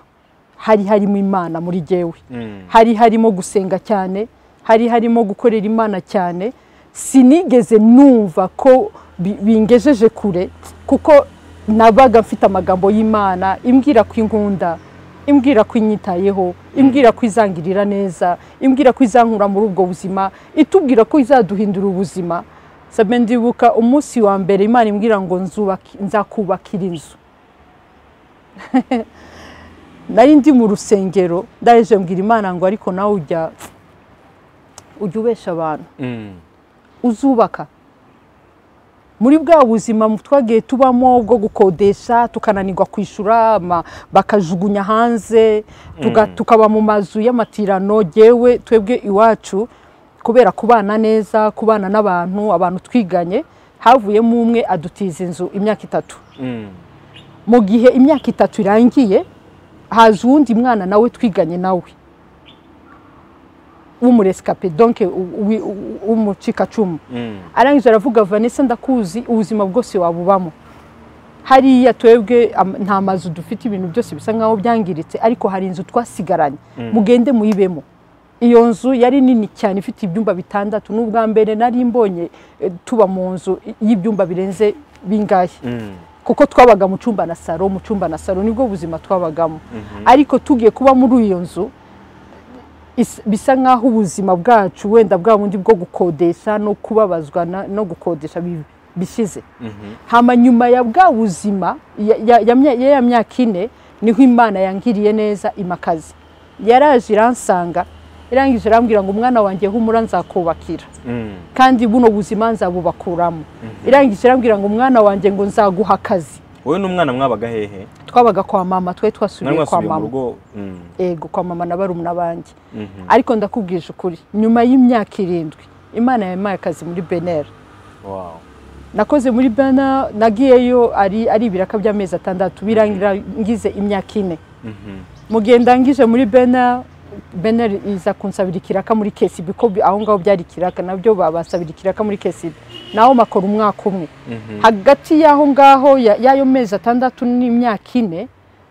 hari harimo imana muri jyewe Mm. hari harimo gusenga cyane hari harimo gukorera imana cyane sinigeze numva ko bi- bingejeje kure kuko nabaga mfite amagambo y'imana imbwira ko inkunda imbwira ko inyitayeho imbwira ko izangirira neza imbwira ko izankura muri ubwo buzima itubwira ko izaduhindura ubuzima sabe ndibuka umunsi wa mbere imana imbwira ngo nzubaka- nzakubakira inzu nari ndi mu rusengero ndaje mbwira imana ngo ariko nawe ujya ujya ubesha abantu Mm. uzubaka muri bwa buzima twagiye tubamo bwo gukodesha tukananirwa kwishyura ama- bakajugunya hanze tuga- tukaba mu mazu y'amatirano yewe twebwe iwacu kubera kubana neza kubana n'abantu abantu twiganye havuyemo umwe adutiza inzu imyaka itatu Mm. mu gihe imyaka itatu irangiye haza uwundi mwana nawe twiganye nawe w'umuresikape donke u- u- u- w'umucikacumu Mm. arangije aravuga vanessa ndakuzi ubuzima bwose wabubamo hariya twebwe am- nta mazu dufite ibintu byose bisa nkaho byangiritse ariko hari inzu twasigaranye mugende muyibemo iyo nzu yari nini cyane ifite ibyumba bitandatu n'ubwa mbere nari mbonye eh, tuba mu nzu y'ibyumba birenze bingahe Mm. kuko twabaga mu cyumba na saro mu cyumba na saro nibwo buzima twabagamo ariko tugiye kuba muri iyo nzu is- bisa nk'aho ubuzima bwacu wenda bwa bundi bwo gukodesha no kubabazwa na- no gukodesha bi- bishize Mhm. hama nyuma ya bwa buzima ya- ya- ya mya- ya ya myaka ine niho imana yangiriye neza imakazi yaraje iransanga irangije irambwira ngo umwana wanjye humura nzakubakira Mm. kandi buno buzima nzabubakuramo irangije irambwira ngo umwana wanjye ngo nzaguha akazi Wowe n'umwana mwabaga hehe? twabaga kwa mama twe Mwari twasubiye kwa mwasubiye mu mama rugo? Mm. ego kwa mama na barumuna banjye Mhm. ariko ndakubwije ukuri nyuma y'imyaka irindwi imana yampaye akazi muri benera Wow. nakoze muri bena nagiyeyo ari ari ibiraka by'amezi atandatu birangira ngize imyaka ine Mhm. mu gihe ndangije muri bena bena iza kunsabira ikiraka muri kesibi ko bi- aho ngaho byari ikiraka nabyo babasabira ikiraka muri kesibi naho makora umwaka umwe Mhm. hagati y'aho ngaho ya- y'ayo mezi atandatu n'imyaka ine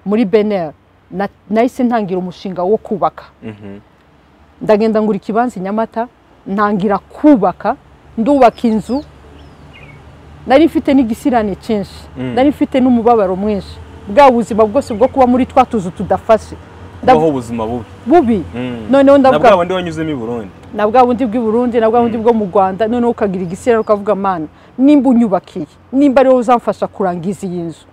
muri beneri nahise ntangira umushinga wo kubaka Mhm. ndagenda ngura ikibanza i nyamata ntangira kubaka ndubaka inzu nari mfite n'igisirane cyinshi Mm. nari mfite n'umubabaro mwinshi bwa buzima bwose bwo kuba muri twa tuzu tudafashe Nda- Kubaho ubuzima bubi. bubi Mm. noneho Na ndavuga bwa bundi wanyuzemo i Burundi. na bwa bundi bw'i Burundi na bwa bundi bwo mu Rwanda noneho ukagira igisirare ukavuga mana nimba unyubakiye nimba ariwe uzamfasha kurangiza iyi nzu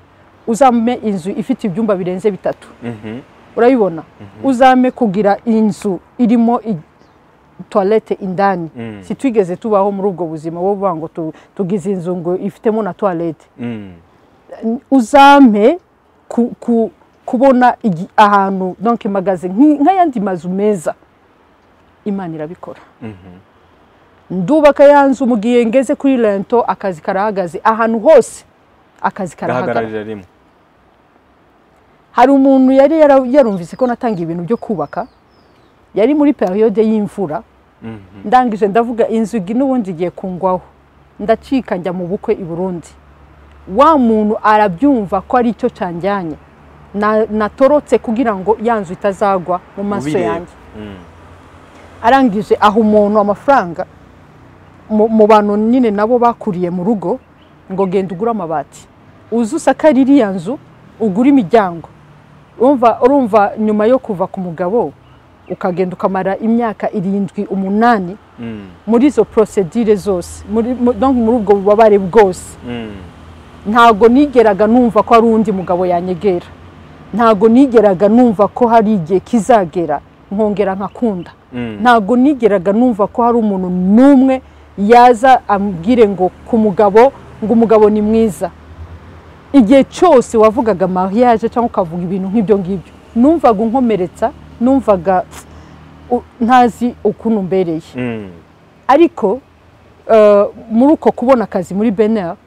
uzame inzu ifite ibyumba birenze bitatu Mhm. urayibona uzame kugira inzu irimo i- toilette indani Mm. situigeze tubaho muri ubwo buzima bo bavuga ngo tu- tugize inzu ngo ifitemo na toilette Mm. uzame ku, ku, kubona igi- ahantu donc magaze nki- nk'ayandi mazu meza imana irabikora Mhm. ndubaka ya nzu mu gihe ngeze kuri rento akazi karahagaze ahantu hose akazi karahagarara Gahagararira rimwe. hari umuntu yari yara- yarumvise ko natanga ibintu byo kubaka yari muri periyode y'imvura Mhm. ndangije ndavuga inzu igi n'ubundi igiye kungwaho ndacika njya mu bukwe i burundi wa muntu arabyumva ko ari cyo cyanjyanye Na- natorotse kugira ngo ya nzu itazagwa mu maso Ubireba. yanjye Mm. arangije aha umuntu amafaranga mu mu bantu nyine nabo bakuriye mu rugo ngo genda ugure amabati uze usakare iriya nzu ugure imiryango urumva urumva nyuma yo kuva ku mugabo ukagenda ukamara imyaka irindwi umunani Mm. muri izo porosedire zose muri mu- donc muri ubwo bubabare bwose Mm. ntago nigeraga numva ko hari undi mugabo yanyegera ntago nigeraga numva ko hari igihe kizagera nkongera nkakunda Mm. ntago nigeraga numva ko hari umuntu n'umwe yaza ambwire ngo ku mugabo ngo umugabo ni mwiza igihe cyose wavugaga mariage cyangwa ukavuga ibintu nk'ibyo ngibyo numvaga unkomeretsa numvaga pf, u- ntazi ukuntu mbereye Mm. ariko eh, muri uko kubona akazi muri benera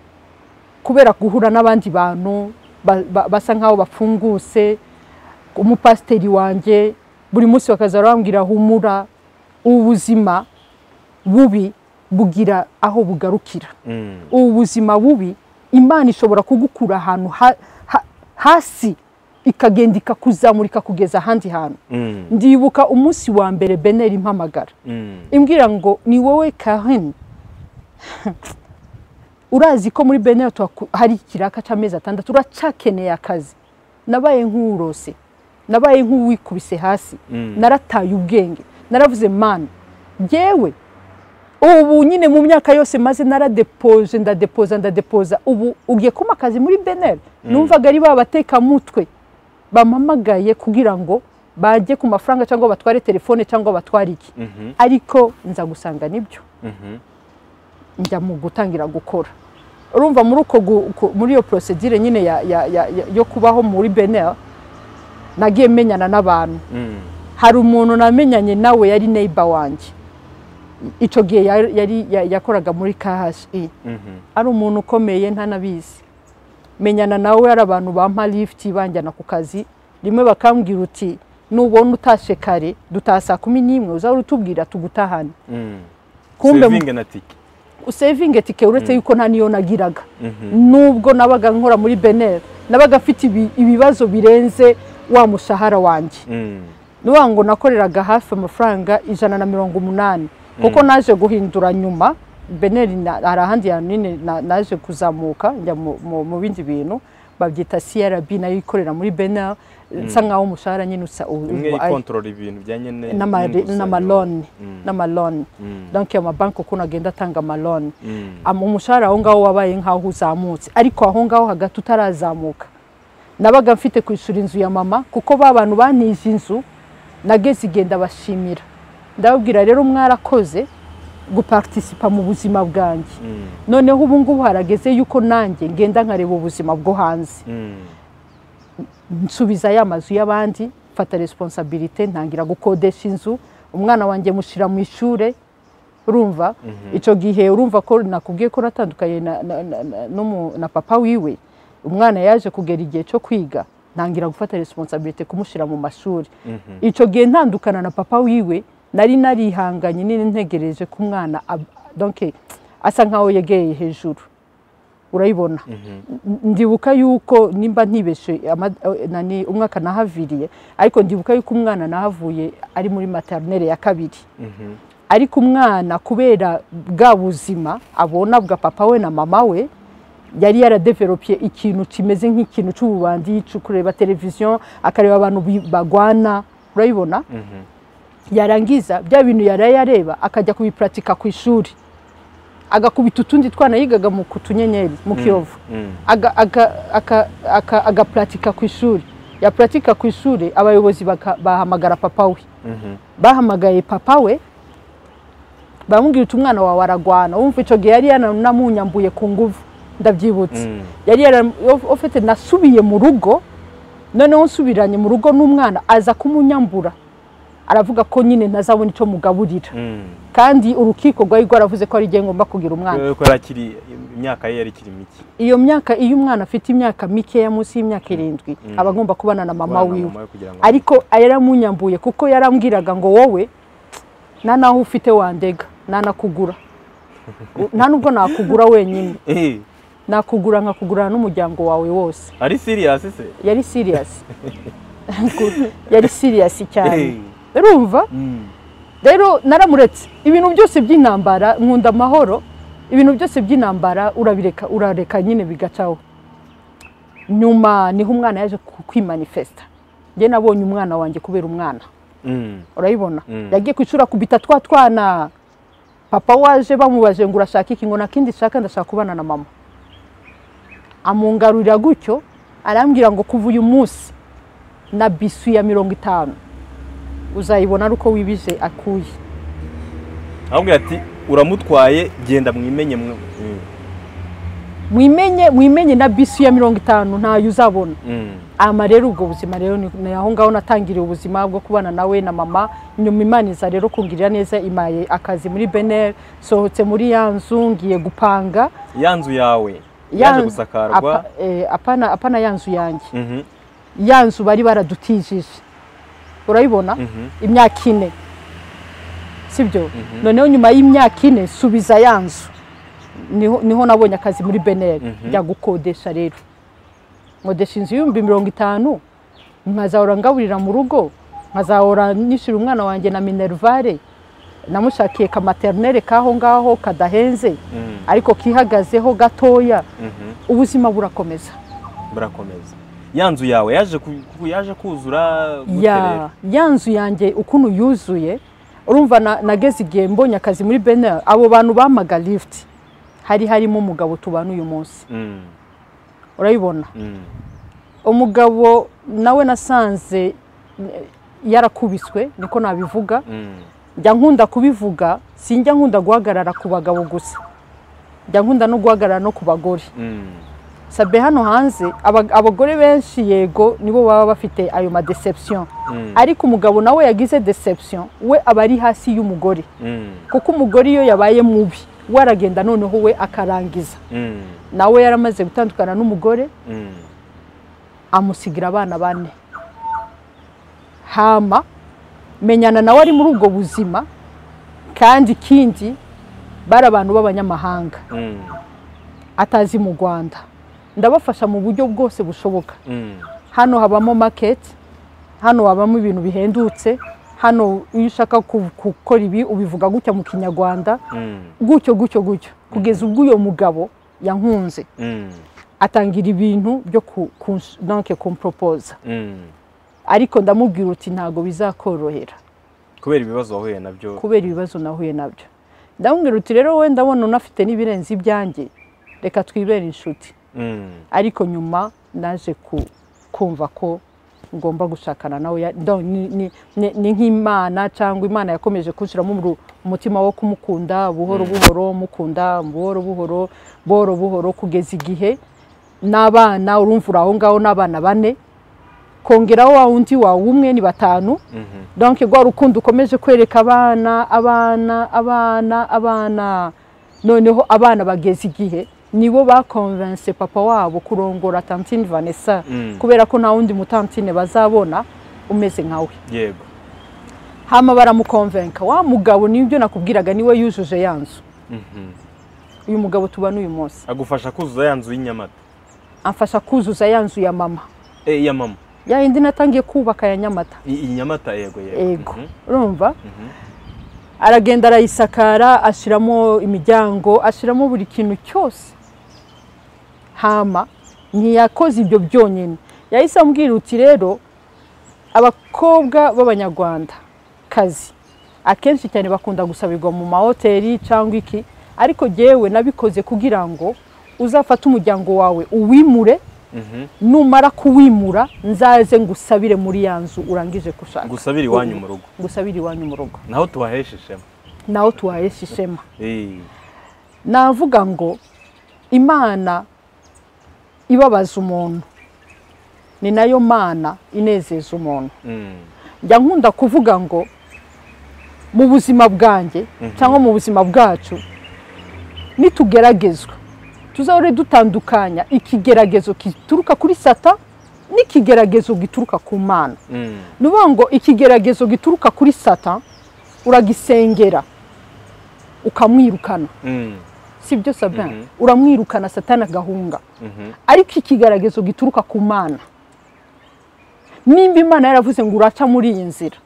kubera guhura n'abandi bantu ba- ba- basa nk'aho bapfunguse umupasiteri wanjye buri munsi bakaza barambwira humura ubuzima bubi bugira aho bugarukira Mm. ubu buzima bubi imana ishobora kugukura ahantu ha- ha- hasi ikagenda ikakuzamurika kugeza ahandi hantu Mm, ndibuka umunsi wa mbere beneri impamagara mm, imbwira ngo ni wowe Karen urazi ko muri beneri tuhaku- hari ikiraka cy'amezi atandatu uracakeneye akazi nabaye nk'urose nabaye nk'uwikubise hasi mm. narataye ubwenge naravuze mana yewe ubu nyine mu myaka yose maze naradepoje ndadepoza ndadepoza ubu ugiye kumpa akazi muri beneri numvaga ari ba batekamutwe bampamagaye kugira ngo bajye ku mafaranga cyangwa batware telefone cyangwa batware iki Mhm, ariko nza gusanga nibyo mhm, njya mu gutangira gukora urumva muri uko gu- ku- muri iyo procedure nyine ya- ya- ya- ya- yo kubaho muri beneri nagiye menyana n'abantu mm. hari umuntu namenyanye nawe yari neighbor wanjye icyo gihe yari- yari ya- yakoraga muri KHI Mhm, ari umuntu ukomeye ntanabizi menyana nawe hari abantu bampa lifuti banjyana ku kazi rimwe bakambwira uti nubona utashe kare dutaha saa kumi n'imwe uzahora utubwira tugutahane mm. kumbe mu- Saving na tike. usevinge tike uretse yuko nta niyo nagiraga Mhm, nubwo nabaga nkora muri beneri nabaga afite ibibazo birenze wa mushahara wanjye mm. niba ngo nakoreraga hafi amafaranga ijana na mirongo umunani kuko naje guhindura nyuma beneri na- hari ahandi hantu nyine na- naje kuzamuka njya mu- mu mu bindi bintu babyita crb nayo ikorera muri beneri nsa nkaho umushahara nyine usa u- imwe u- ari- ikontorora ibintu bijyanye ne- n'amare- n'inguzanyo. n'amaloni n'amaloni Mm, donc amabanki ukuntu agenda atanga amaloni mm, Ama- umushahara aho ngaho wabaye nk'aho uzamutse ariko aho ngaho hagati utarazamuka nabaga mfite kwishyura inzu ya mama kuko ba bantu banije inzu nageze igihe ndabashimira ndababwira rero mwarakoze guparitisipa mu buzima bwanjye mm, noneho ubu ngubu harageze yuko nanjye ngenda nkareba ubuzima bwo hanze mm, nsubiza ya mazu y'abandi mfata responsabilité ntangira gukodesha inzu umwana wanjye mushyira mu ishuri urumva icyo gihe urumva ko nakubwiye ko natandukanye na, na, na, na, n'umu- na papa wiwe umwana yaje kugera igihe cyo kwiga ntangira gufata responsabilité kumushyira mu mashuri mhm, icyo gihe ntandukana na papa wiwe nari narihanganye nini ntegereje ko umwana ab- donc asa nkaho yegeye hejuru urayibona mhm, N- ndibuka yuko nimba ntibeshe ama- eh, nani, umwaka nahaviriye ariko ndibuka yuko umwana nahavuye ari muri maternelle ya kabiri mhm, ariko umwana kubera bwa buzima abona bwa papa we na mama we yari yaradeveropye ikintu kimeze nk'ikintu cy'ububandi cyo kureba televiziyo akareba abantu bi- bagwana urabibona mhm. yarangiza bya bintu yaraye yareba akajya kubipuratika ku ishuri agakubita utundi twana yigaga mu ku tunyenyeri mu kiyovu Mm, aga- aga- aka- aka- agapuratika ku ishuri yapuratika ku ishuri abayobozi baka- bahamagara papa we mhm, bahamagaye papa we bamubwira uti umwana wawe aragwana wumva icyo gihe yari yanamunyambuye ku nguvu ndabyibutse mm, yari yarafite nasubiye mu rugo noneho nsubiranye mu rugo n'umwana aza kumunyambura aravuga ko nyine ntazabona icyo mugaburira mm. kandi urukiko rwari rwaravuze ko ari igihe ngomba kugira umwana Kubera ko yari akiri- imyaka ye yari ikiri mike iyo myaka iyo umwana afite imyaka mikeya munsi y'imyaka irindwi aba agomba kubana na mama Kubana na wiwe mama we kugira ngo- ariko yaramunyambuye kuko yarambwiraga ngo wowe nta naho ufite wandega nta nakugura nta nubwo nakugura wenyine Eh, nakugura nkakugurana n'umuryango wawe wose ari serious se yari siriyasi yari siriyasi cyane Eh, urumva mm, rero naramuretse ibintu byose by'intambara nkunda amahoro ibintu byose by'intambara urabireka urareka nyine bigacaho nyuma niho umwana yaje ku- kwimanifesta njye nabonye umwana wanjye kubera umwana mm, urayibona Mm. yagiye ku ishuri akubita twa twana papa waje bamubaje ngo urashaka iki ngo nta kindi shaka ndashaka kubana na mama amungarurira gutyo arambwira ngo kuva uyu munsi na bisu ya mirongo itanu uzayibona ari uko wibije akuye aramubwira ati uramutwaye genda mwimenye mwe." Mm, mwimenye mwimenye na bisi ya mirongo itanu ntayo uzabona mm, ama rero ubwo buzima rero ni ni aho ngaho natangiriye ubuzima bwo kubana nawe na mama nyuma imana iza rero kungirira neza imaye akazi muri beneri sohotse muri ya nzu ngiye gupanga ya nzu yawe Ya- yaje gusakarwa apa- eh, apana apana ya nzu yanjye Mhm, ya nzu bari baradutijije urayibona mhm, imyaka ine sibyo noneho nyuma y'imyaka ine subiza ya nzu niho niho nabonye akazi muri beneri Mhm. njya gukodesha rero nkodesha inzu y'ibihumbi mirongo itanu nkazahora ngaburira mu rugo nkazahora nishyura umwana wanjye na minerivare namushakiye ka materinere k'aho ngaho kadahenze Mm, ariko kihagazeho gatoya mhm. ubuzima burakomeza burakomeza ya nzu yawe yaje ku- ku- yaje kuzura gute rero? ya ya nzu yanjye ukuntu yuzuye urumva na- nageze igihe mbonye akazi muri benera abo bantu bamaga lifuti hari harimo umugabo tubana uyu munsi Mm, urayibona mm, umugabo nawe nasanze eh, yarakubiswe niko nabivuga mm, njya nkunda kubivuga sinjya nkunda guhagarara ku bagabo gusa njya nkunda no guhagarara no ku bagore mm. sabe hano hanze aba- abagore benshi yego nibo baba bafite ayo madeception Mm, ariko umugabo nawe yagize deception we aba ari hasi y'umugore mm, kuko umugore iyo yabaye mubi we aragenda noneho we akarangiza mm, nawe yaramaze gutandukana n'umugore mm, amusigira abana bane hama menyana nawe ari muri ubwo buzima kandi ikindi bari abantu b'abanyamahanga mm, atazi mu rwanda ndabafasha mu buryo bwose bushoboka mm, hano habamo maketi hano habamo ibintu bihendutse hano iyo ushaka ku- gukora ibi ubivuga gutya mu kinyarwanda mm, gutyo gutyo gutyo kugeza ubwo uyo mugabo yankunze mm, atangira ibintu byo ku- ku- donc kumporopoza mm. ariko ndamubwira uti ntabwo bizakorohera kubera ibibazo wahuye nabyo kubera ibibazo nahuye nabyo ndamubwira uti rero we ndabona unafite n'ibirenze ibyanjye reka twibere inshuti Mm, ariko nyuma naje ku- kumva ko ngomba gushakana nawe ya- donc ni- ni- ni ni nk'imana cyangwa imana yakomeje kunshyiramo umru- umutima wo kumukunda buhoro buhoro mukunda buhoro buhoro buhoro buhoro kugeza igihe n'abana urumva uri aho ngaho n'abana bane kongeraho wa wundi wawe umwe ni batanu mhm, donc rwa rukundo ukomeje kwereka abana abana abana abana noneho abana bageze igihe nibo bakonvense papa wabo kurongora tantine vanessa mm. kubera ko nta wundi mutantine bazabona umeze nkawe yego hama baramukonvenka wa mugabo nibyo nakubwiraga niwe yujuje ya nzu Mhm. uyu mugabo tubana uyu munsi agufasha kuzuza ya nzu y'inyamata amfasha kuzuza ya nzu ya mama Eh, ya mama ya yindi natangiye kubaka ya nyamata I- iyi nyamata yego yego yego Mhm, urumva mhm. aragenda arayisakara ashyiramo imiryango ashyiramo buri kintu cyose hama ntiyakoze ibyo byonyine yahise ambwira uti rero abakobwa b'abanyarwanda kazi akenshi cyane bakunda gusabirwa mu mahoteli cyangwa iki ariko jyewe nabikoze kugira ngo uzafate umuryango wawe uwimure Mhm. numara kuwimura nzaze ngusabire muri ya nzu urangije gushaka gusabira iwanyu mu rugo ngusabire iwanyu mu rugo naho tubahesha ishema naho tuhahesha ishema Eh, navuga ngo imana ibabaza umuntu ni nayo mana inezeza umuntu mm, njya nkunda kuvuga ngo mu buzima bwanjye cyangwa mu buzima bwacu nitugeragezwa tuzahore dutandukanya ikigeragezo gituruka kuri sata n'ikigeragezo gituruka ku mana mm, ni ukuvuga ngo ikigeragezo gituruka kuri sata uragisengera ukamwirukana mm, si byo sabin Mhm. uramwirukana satana agahunga mhm, ariko ikigaragazo gituruka ku mana nimba imana yaravuze ngo uraca muri iyi nzira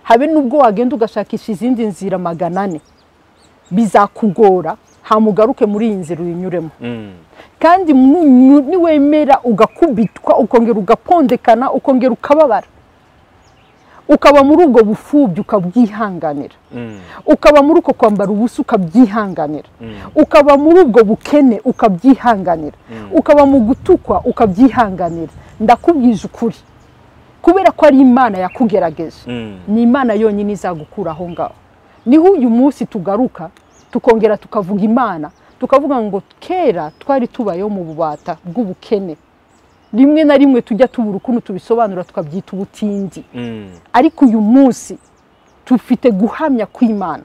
habe n'ubwo wagenda ugashakisha izindi nzira magana ane bizakugora hamugaruke muri iyi nzira uyinyuremo mm, kandi munyu- niwemera ugakubitwa ukongera ugapondekana ukongera ukababara ukaba muri ubwo bufubyi ukabwihanganira mm, ukaba muri uko kwambara ubusa ukabyihanganira mm, ukaba muri ubwo bukene ukabyihanganira ukaba mu gutukwa ukabyihanganira ndakubwije ukuri kubera ko ari imana yakugerageje mm. ni imana yonyine izagukura aho ngaho niho uyu munsi tugaruka tukongera tukavuga imana tukavuga ngo kera twari tubayeho mu bubata bw'ubukene rimwe na rimwe tujya tubura ukuntu tubisobanura tukabyita ubutindi Mm, ariko uyu munsi dufite guhamya kw'imana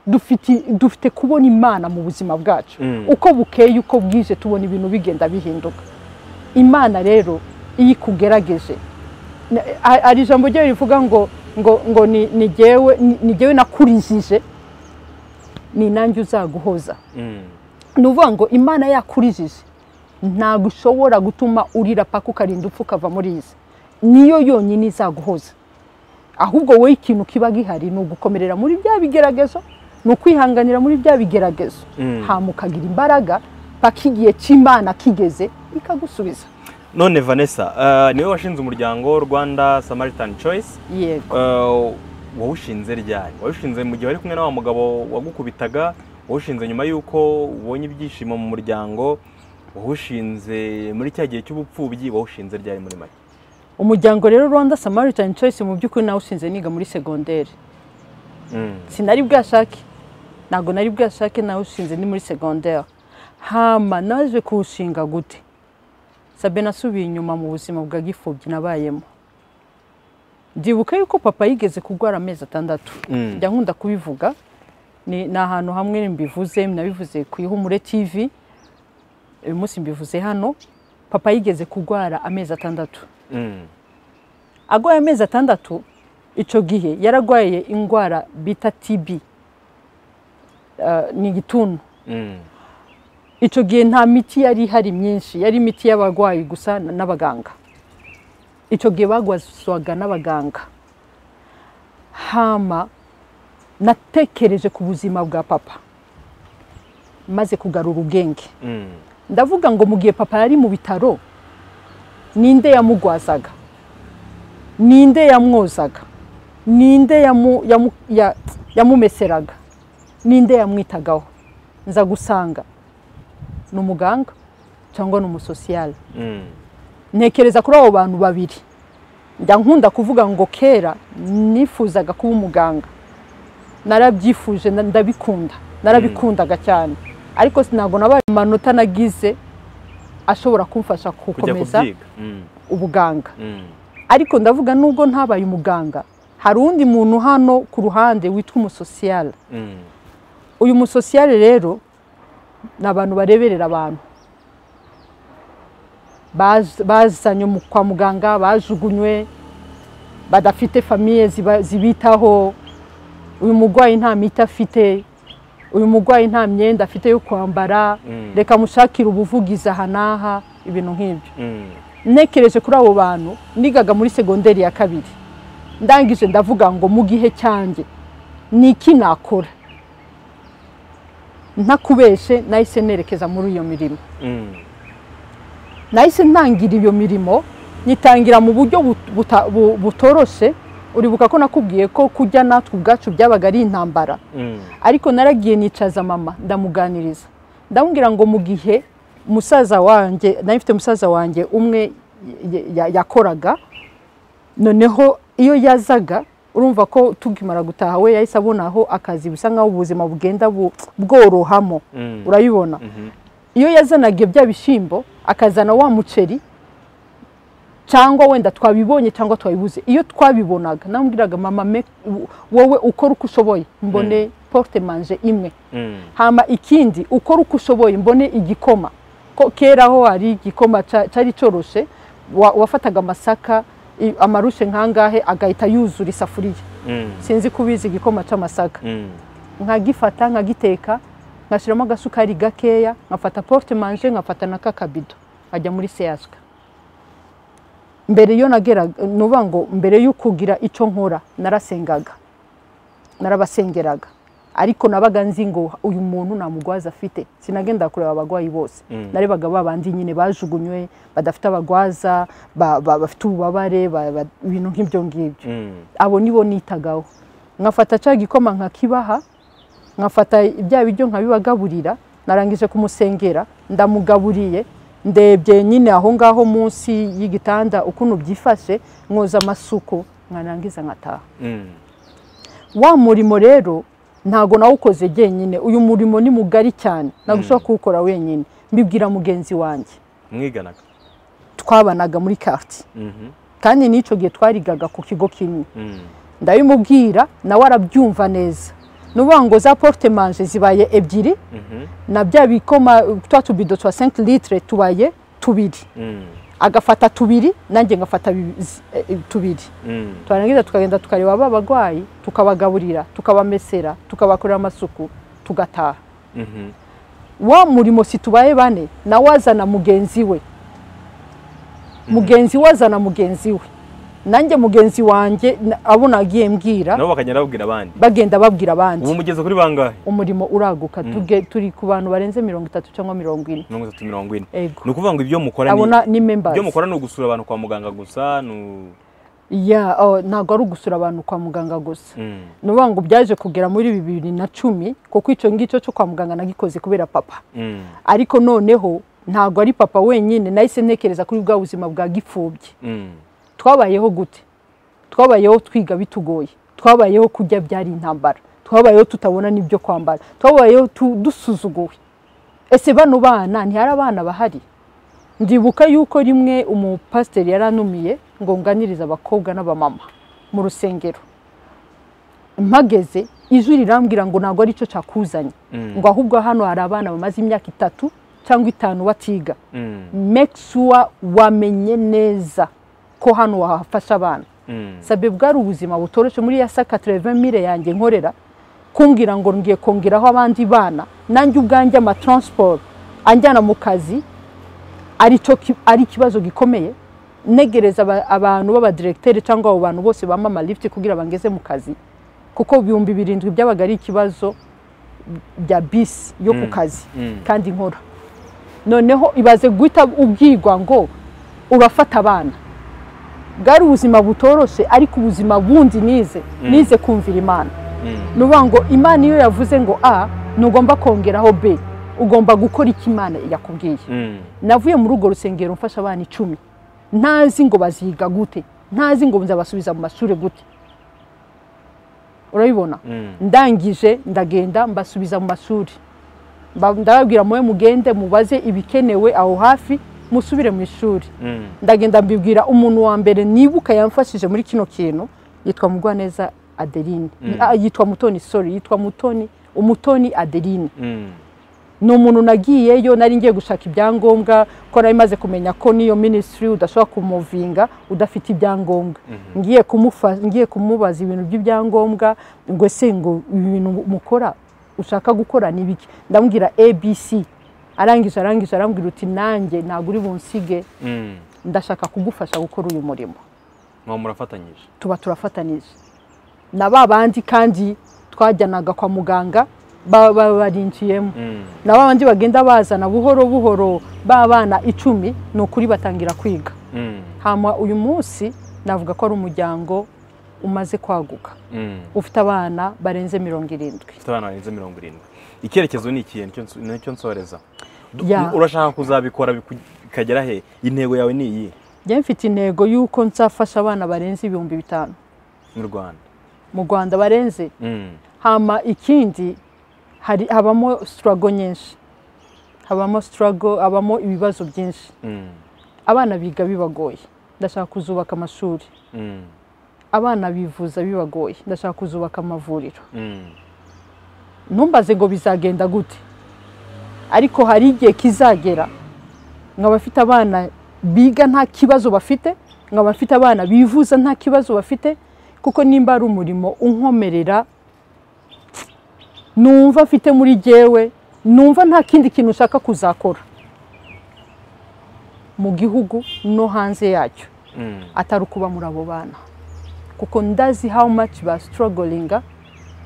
dufite dufite kubona imana mu buzima bwacu Mm. uko bukeye uko bwije tubona ibintu bigenda bihinduka imana rero iyo ikugerageje na- a- hari ijambo ryayo rivuga ngo ngo ngo ni ni jyewe- ni- ni jyewe nakurijije ni nanjye uzaguhoza mm, ni ukuvuga ngo imana yakurijije ntabwo ushobora gutuma urira paka ukarinda upfa ukava muri izi niyo yonyine izaguhoza ahubwo wowe ikintu kiba gihari ni ugukomerera muri bya bigeragezo ni ukwihanganira muri bya bigeragezo Mm. hanyuma ukagira imbaraga paka igihe cy'imana kigeze ikagusubiza none vanessa eh, niwe washinze umuryango rwanda samaritan choice yego Eh, wawushinze ryari wawushinze mu gihe wari kumwe na wa mugabo wagukubitaga wawushinze nyuma y'uko ubonye ibyishimo mu muryango wawushinze muri cya gihe cy'ubupfubyi wawushinze ryari muri make umuryango rero rwanda samaritan choice mu by'ukuri nawushinze niga muri segonderi Mm. sinari bwashake ntabwo nari bwashake nawushinze ni muri segonderi hama naje kuwushinga gute sabe nasubiye inyuma mu buzima bwa gipfubyi nabayemo ndibuka yuko papa yigeze kurwara amezi atandatu Mm. njya nkunda kubivuga ni ni ahantu hamwe mbivuze nabivuze ku ihumure tv uyu munsi mbivuze hano papa yigeze kurwara amezi atandatu Mm. arwaye amezi atandatu icyo gihe yararwaye indwara bita TB Eh, ni igituntu Mm. icyo gihe nta miti yari ihari myinshi yari imiti y'abarwayi gusa n- n'abaganga icyo gihe bagwazwaga n'abaganga hama natekereje ku buzima bwa papa maze kugarura ubwenge Mm. ndavuga ngo mu gihe papa yari mu bitaro ninde yamugwazaga ninde yamwozaga ninde yamu- yamu- ya- yamumeseraga ninde yamwitagaho nza gusanga ni umuganga cyangwa ni umusosiyale Mm. ntekereza kuri abo bantu babiri njya nkunda kuvuga ngo kera nifuzaga kuba umuganga narabyifuje na- ndabikunda narabikundaga cyane ariko ntabwo nabaye amanota nagize ashobora kumfasha kujya gukomeza kubyiga Mm. ubuganga Mm. ariko ndavuga nubwo ntabaye umuganga hari undi muntu hano ku ruhande witwa umusosiyale Mm. uyu musosiyale rero ni abantu bareberera abantu Baz- bazanywe mu- kwa muganga bajugunywe badafite famiye ziba- zibitaho uyu murwayi nta miti afite uyu murwayi nta myenda afite yo kwambara Mm. reka mushakire ubuvugizi aha n'aha ibintu nk'ibyo Mm. ntekereje kuri abo bantu nigaga muri segonderi ya kabiri ndangije ndavuga ngo mu gihe cyanjye ni iki nakora ntakubeshe nahise nerekeza muri iyo mirimo Mm. nahise ntangira iyo mirimo nyitangira mu buryo but- buta- bu- butoroshe uribuka ko nakubwiye ko kujya natwe ubwacu byabaga ari intambara Mm. ariko naragiye nicaza mama ndamuganiriza ndamubwira ngo mu gihe musaza wanjye nari mfite musaza wanjye umwe y- ya- yakoraga noneho iyo yazaga urumva ko tukimara gutaha we yahise abona aho akazi bisa nkaho ubuzima bugenda bu- bworohamo Mm. urabibona Mhm. iyo yazanaga bya bishyimbo akazana wa muceri cyangwa wenda twabibonye cyangwa twabibuze iyo twabibonaga namubwiraga mama me- wo- wowe ukora uko ushoboye mbone porte manje imwe Mm. hama ikindi ukora uko ushoboye mbone igikoma ko kera aho hari igikoma ca- cari coroshe wa- wafataga amasaka i- amarushe nkangahe agahita yuzura isafuriya Mm. sinzi kubizi igikoma c'amasaka Mm. nkagifata nkagiteka ngashyiramo agasukari gakeya nkafata porte manje nkafata na kakabido nkajya muri seyaswe mbere yo nageraga nuvuga ngo mbere yo kugira icyo nkora narasengaga narabasengeraga ariko nabaga nzi ngo uyu muntu nta mugwaza afite sinagenda kureba abarwayi bose Mm. narebaga ba bandi nyine bajugunywe badafite abagwaza ba- ba- bafite ububabare ba- ba- ibintu nk'ibyo ngibyo Mm. abo nibo nitagaho nkafata cya gikoma nkakibaha nkafata bya biryo nkabibagaburira narangije kumusengera ndamugaburiye ndebye nyine aho ngaho munsi y'igitanda ukuntu byifashe mwoza amasuku mwarangiza nkataha Mm. wa murimo rero ntago nawukoze jyenyine uyu murimo ni mugari cyane ntabwo ushobora kuwukora wenyine mbibwira mugenzi wanjye mwiganaga twabanaga muri karti Mhm. kandi n'icyo gihe twarigaga ku kigo kimwe Mm. ndabimubwira nawe arabyumva neza nuvuga ngo za porte manje zibaye ebyiri Mhm. na bya bikoma twa tubido twa 5 litre tubaye tubiri Mm. agafata tubiri nanjye ngafata bi- zi- eh, eh, tubiri Mm. twarangiza tukagenda tukareba ba bagwayi tukabagaburira tukabamesera tukabakorera amasuku tugataha Mhm. wa murimo si tubaye bane nawe azana mugenzi we mugenzi we azana mugenzi we nanjye mugenzi wanjye na- abo nagiye mbwira nabo bakagenda babwira abandi bagenda babwira abandi ubu mugeze kuri bangahe umurimo uraguka tuge turi ku bantu barenze mirongo itatu cyangwa mirongo ine mirongo itatu mirongo ine Ego. ni ukuvuga ngo ibyo mukora ni abona ni members ibyo mukora ni ugusura abantu kwa muganga gusa ni u- ya oh, ntabwo ari ugusura abantu kwa muganga gusa Mm. ni ukuvuga ngo byaje kugera muri bibiri na cumi kuko icyo ngicyo cyo kwa muganga nagikoze kubera papa Mm. ariko noneho ntabwo ari papa wenyine nahise ntekereza kuri bwa buzima bwa gipfubyi Mm. twabayeho gute twabayeho twiga bitugoye twabayeho kurya byari intambara twabayeho tutabona n'ibyo kwambara twabayeho tu- dusuzuguwe ese bano bana ntihari abana bahari ndibuka yuko rimwe umupasiteri yaranumiye ngo nganirize abakobwa n'abamama mu rusengero mpageze ijwi rirambwira ngo ntabwo aricyo cyakuzanye Mm. ngo ahubwo hano hari abana bamaze imyaka itatu cyangwa itanu batiga Mm. make sure wamenye neza ko hano wahafasha abana Mm. sabe bwari ubuzima butoroshye muri ya saka mire yanjye nkorera kumbwira ngo ngiye kongeraho abandi bana nanjye ubwanjye amatransport anjyana mu kazi ari cyo ki- ari ikibazo gikomeye negereza aba- abantu b'abadiregiteri cyangwa abo bantu bose bamama lift kugira bangeze mu kazi kuko ibihumbi birindwi byabaga ari ikibazo bya bisi yo ku Mm. kazi Mm. kandi nkora noneho ibaze guhita ubwirwa ngo urafata abana bwari ubuzima butoroshye ariko ubuzima bundi nize nize kumvira imana Mm. ni ukuvuga ngo imana iyo yavuze ngo a ntugomba kongeraho b ugomba gukora icyo imana yakubwiye Mm. navuye muri urwo rusengero mfasha abana icumi ntazi ngo baziga gute ntazi ngo nzabasubiza mu mashuri gute urabibona Mm. ndangije ndagenda mbasubiza mu mashuri Mba- ndababwira mube mugende mubaze ibikenewe aho hafi musubire mu ishuri Mm. ndagenda mbibwira umuntu wa mbere nibuka yamfashije muri kino kintu yitwa mugwaneza adeline Ah, yitwa mutoni sorry yitwa mutoni umutoni adeline Mm. ni umuntu nagiyeyo nari ngiye gushaka ibyangombwa ko nari maze kumenya ko n'iyo minisitiri udashobora kumuvinga udafite ibyangomuga ngiye kumufa ngiye kumubaza ibintu by'ibyangombwa ngo se ngo ibi bintu mukora ushaka gukora ni biki ndamubwira abc arangije arangije arambwira uti nanjye ntabwo uri bunsige Mm. ndashaka kugufasha gukora uyu murimo Mwa murafatanyije tuba turafatanije na ba bandi kandi twajyanaga kwa muganga baba barinjiyemo Mm. na ba bandi bagenda bazana buhoro buhoro b'abana icumi ni ukuri batangira kwiga Mm. hanyuma uyu munsi navuga ko ari umuryango umaze kwaguka Mm. ufite abana barenze mirongo irindwi ufite abana barenze mirongo irindwi icyerekezo ni ikihe Nicyo nsu- nicyo nsohoreza Du- Ya. urashaka kuzabikora biku- bikagera he intego yawe ni iyi njye mfite intego y'uko nzafasha abana barenze ibihumbi bitanu mu rwanda mu rwanda barenze Mm. hama ikindi hari habamo sitarago nyinshi habamo sitarago habamo ibibazo byinshi Mm. abana biga bibagoye ndashaka kuzubaka amashuri Mm. abana bivuza bibagoye ndashaka kuzubaka amavuriro Mm. ntumbaze ngo bizagenda gute ariko hari igihe kizagera nkaba mfite abana biga nta kibazo bafite nkaba mfite abana bivuza nta kibazo bafite kuko nimba ari umurimo unkomerera numva mfite muri jyewe numva nta kindi kintu ushaka kuzakora mu gihugu no hanze yacyo Mm. atari ukuba muri abo bana kuko ndazi how much ba strugglinga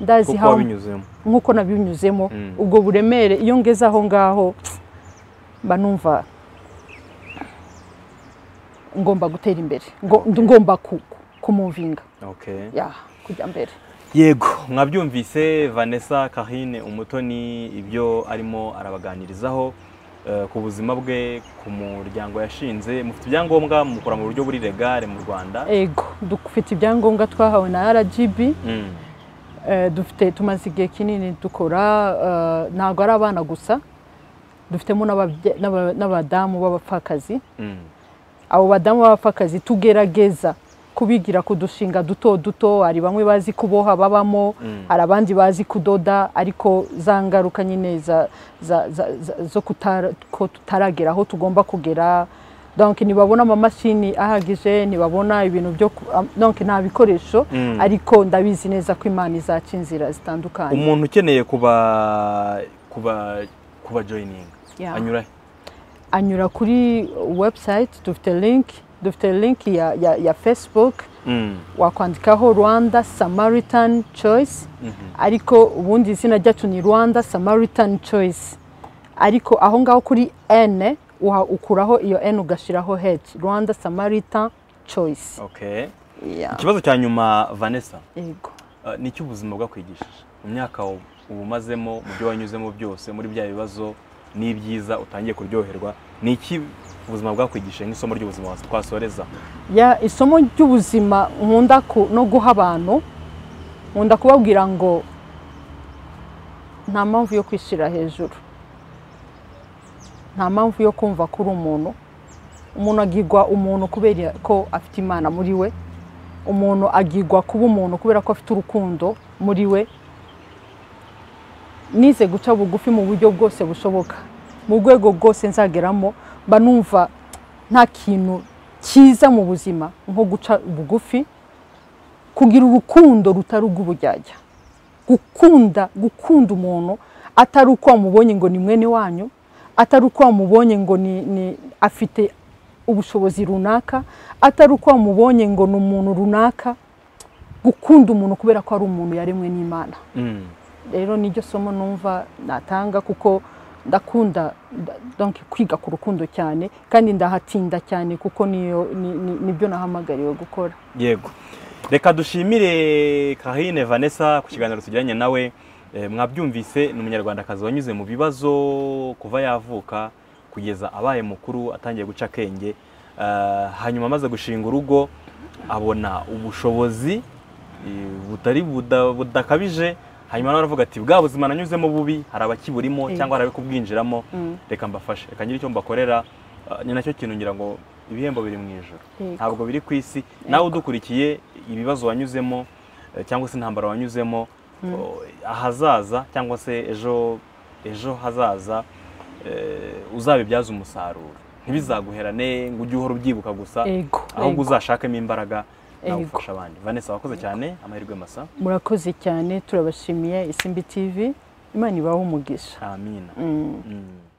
ndazi kuko how wabinyuzemo nk'uko nabinyuzemo Mm. ubwo buremere iyo ngeze aho ngaho mba numva ngomba gutera imbere ngo- ngomba ku- kumuvinga okay ya kujya mbere yego mwabyumvise vanessa karine umutoni ibyo arimo arabaganirizaho eh, ku buzima bwe ku muryango yashinze mufite ibyangombwa mukora mu buryo buri legare mu rwanda ego dufite ibyangombwa twahawe na rgb Mm, Eh, dufite tumaze igihe kinini dukora eh, ntabwo ari abana gusa dufitemo n'ababye- n'aba- n'abadamu b'abapfakazi mm, abo badamu b'abapfakazi tugerageza kubigira ku dushinga duto duto hari bamwe bazi kuboha babamo Mm. hari abandi bazi kudoda ariko za ngaruka nyine za- za- za- za- zo kutara- ko tutaragera aho tugomba kugera donc ntibabona amamashini ahagije ntibabona ibintu byo ku- am- donc nta bikoresho Mm. ariko ndabizi neza ko imana izaca inzira zitandukanye umuntu ukeneye kuba kuba kuba joyininga Yeah. anyura he anyura kuri website dufite link dufite link ya, ya, ya facebook Mm, wakwandikaho rwanda samaritan choice ariko ubundi izina ryacu ni rwanda samaritan choice ariko aho ngaho kuri n uha- ukuraho iyo n ugashyiraho h rwanda samaritan choice okay Yeah. ikibazo cya nyuma vanessa yego Uh, ni iki ubuzima bwakwigishije mu myaka u- ubumazemo mu byo wanyuzemo byose muri bya bibazo n'ibyiza utangiye kuryoherwa ni iki ubuzima bwakwigishije nk'isomo ry'ubuzima was- twasoreza ya isomo ry'ubuzima nkunda ku- no guha abantu nkunda kubabwira ngo nta mpamvu yo kwishyira hejuru nta mpamvu yo kumva ko uri umuntu umuntu agirwa umuntu kubera ko afite imana muri we umuntu agirwa kuba umuntu kubera ko afite urukundo muri we nize guca bugufi mu buryo bwose bushoboka mu rwego rwose nzageramo mba numva nta kintu cyiza mu buzima nko guca bugufi kugira urukundo rutari urw'ubujyajya gukunda gukunda umuntu atari uko wamubonye ngo ni mwene wanyu atari uko wamubonye ngo ni, ni afite ubushobozi runaka atari uko wamubonye ngo ni umuntu runaka gukunda umuntu kubera ko ari umuntu yaremwe n'imana Mm, rero niryo somo numva natanga kuko ndakunda nda- donc kwiga ku rukundo cyane kandi ndahatinda cyane kuko niyo ni- ni- nibyo nahamagariwe gukora yego reka dushimire kahine vanessa ku kiganiro tugiranye nawe Eh, mwabyumvise ni umunyarwandakazi wanyuze mu bibazo kuva yavuka kugeza abaye mukuru atangiye guca akenge Ah, hanyuma amaze gushinga urugo abona ubushobozi eh, butari buda- budakabije hanyuma nawe aravuga ati bwa buzima nanyuzemo bubi hari abakiburimo Mm. cyangwa hari abari kubwinjiramo Mm. reka mbafashe reka nyiri icyo mbakorera Ah, ni nacyo kintu ngira ngo ibihembo biri mu ijoro Yego. ntabwo biri ku isi nawe udukurikiye ibibazo wanyuzemo eh, cyangwa se intambara wanyuzemo o, ahazaza cyangwa se ejo ejo hazaza eh, uzabibyaze umusaruro ntibizaguherane ngo ujye uhora ubyibuka gusa Ego, ahubwo ego. uzashakemo imbaraga nawe Ego. ufasha abandi vanessa wakoze cyane amahirwe masa murakoze cyane turabashimiye isimbi tv imana ibahe umugisha amina Mm.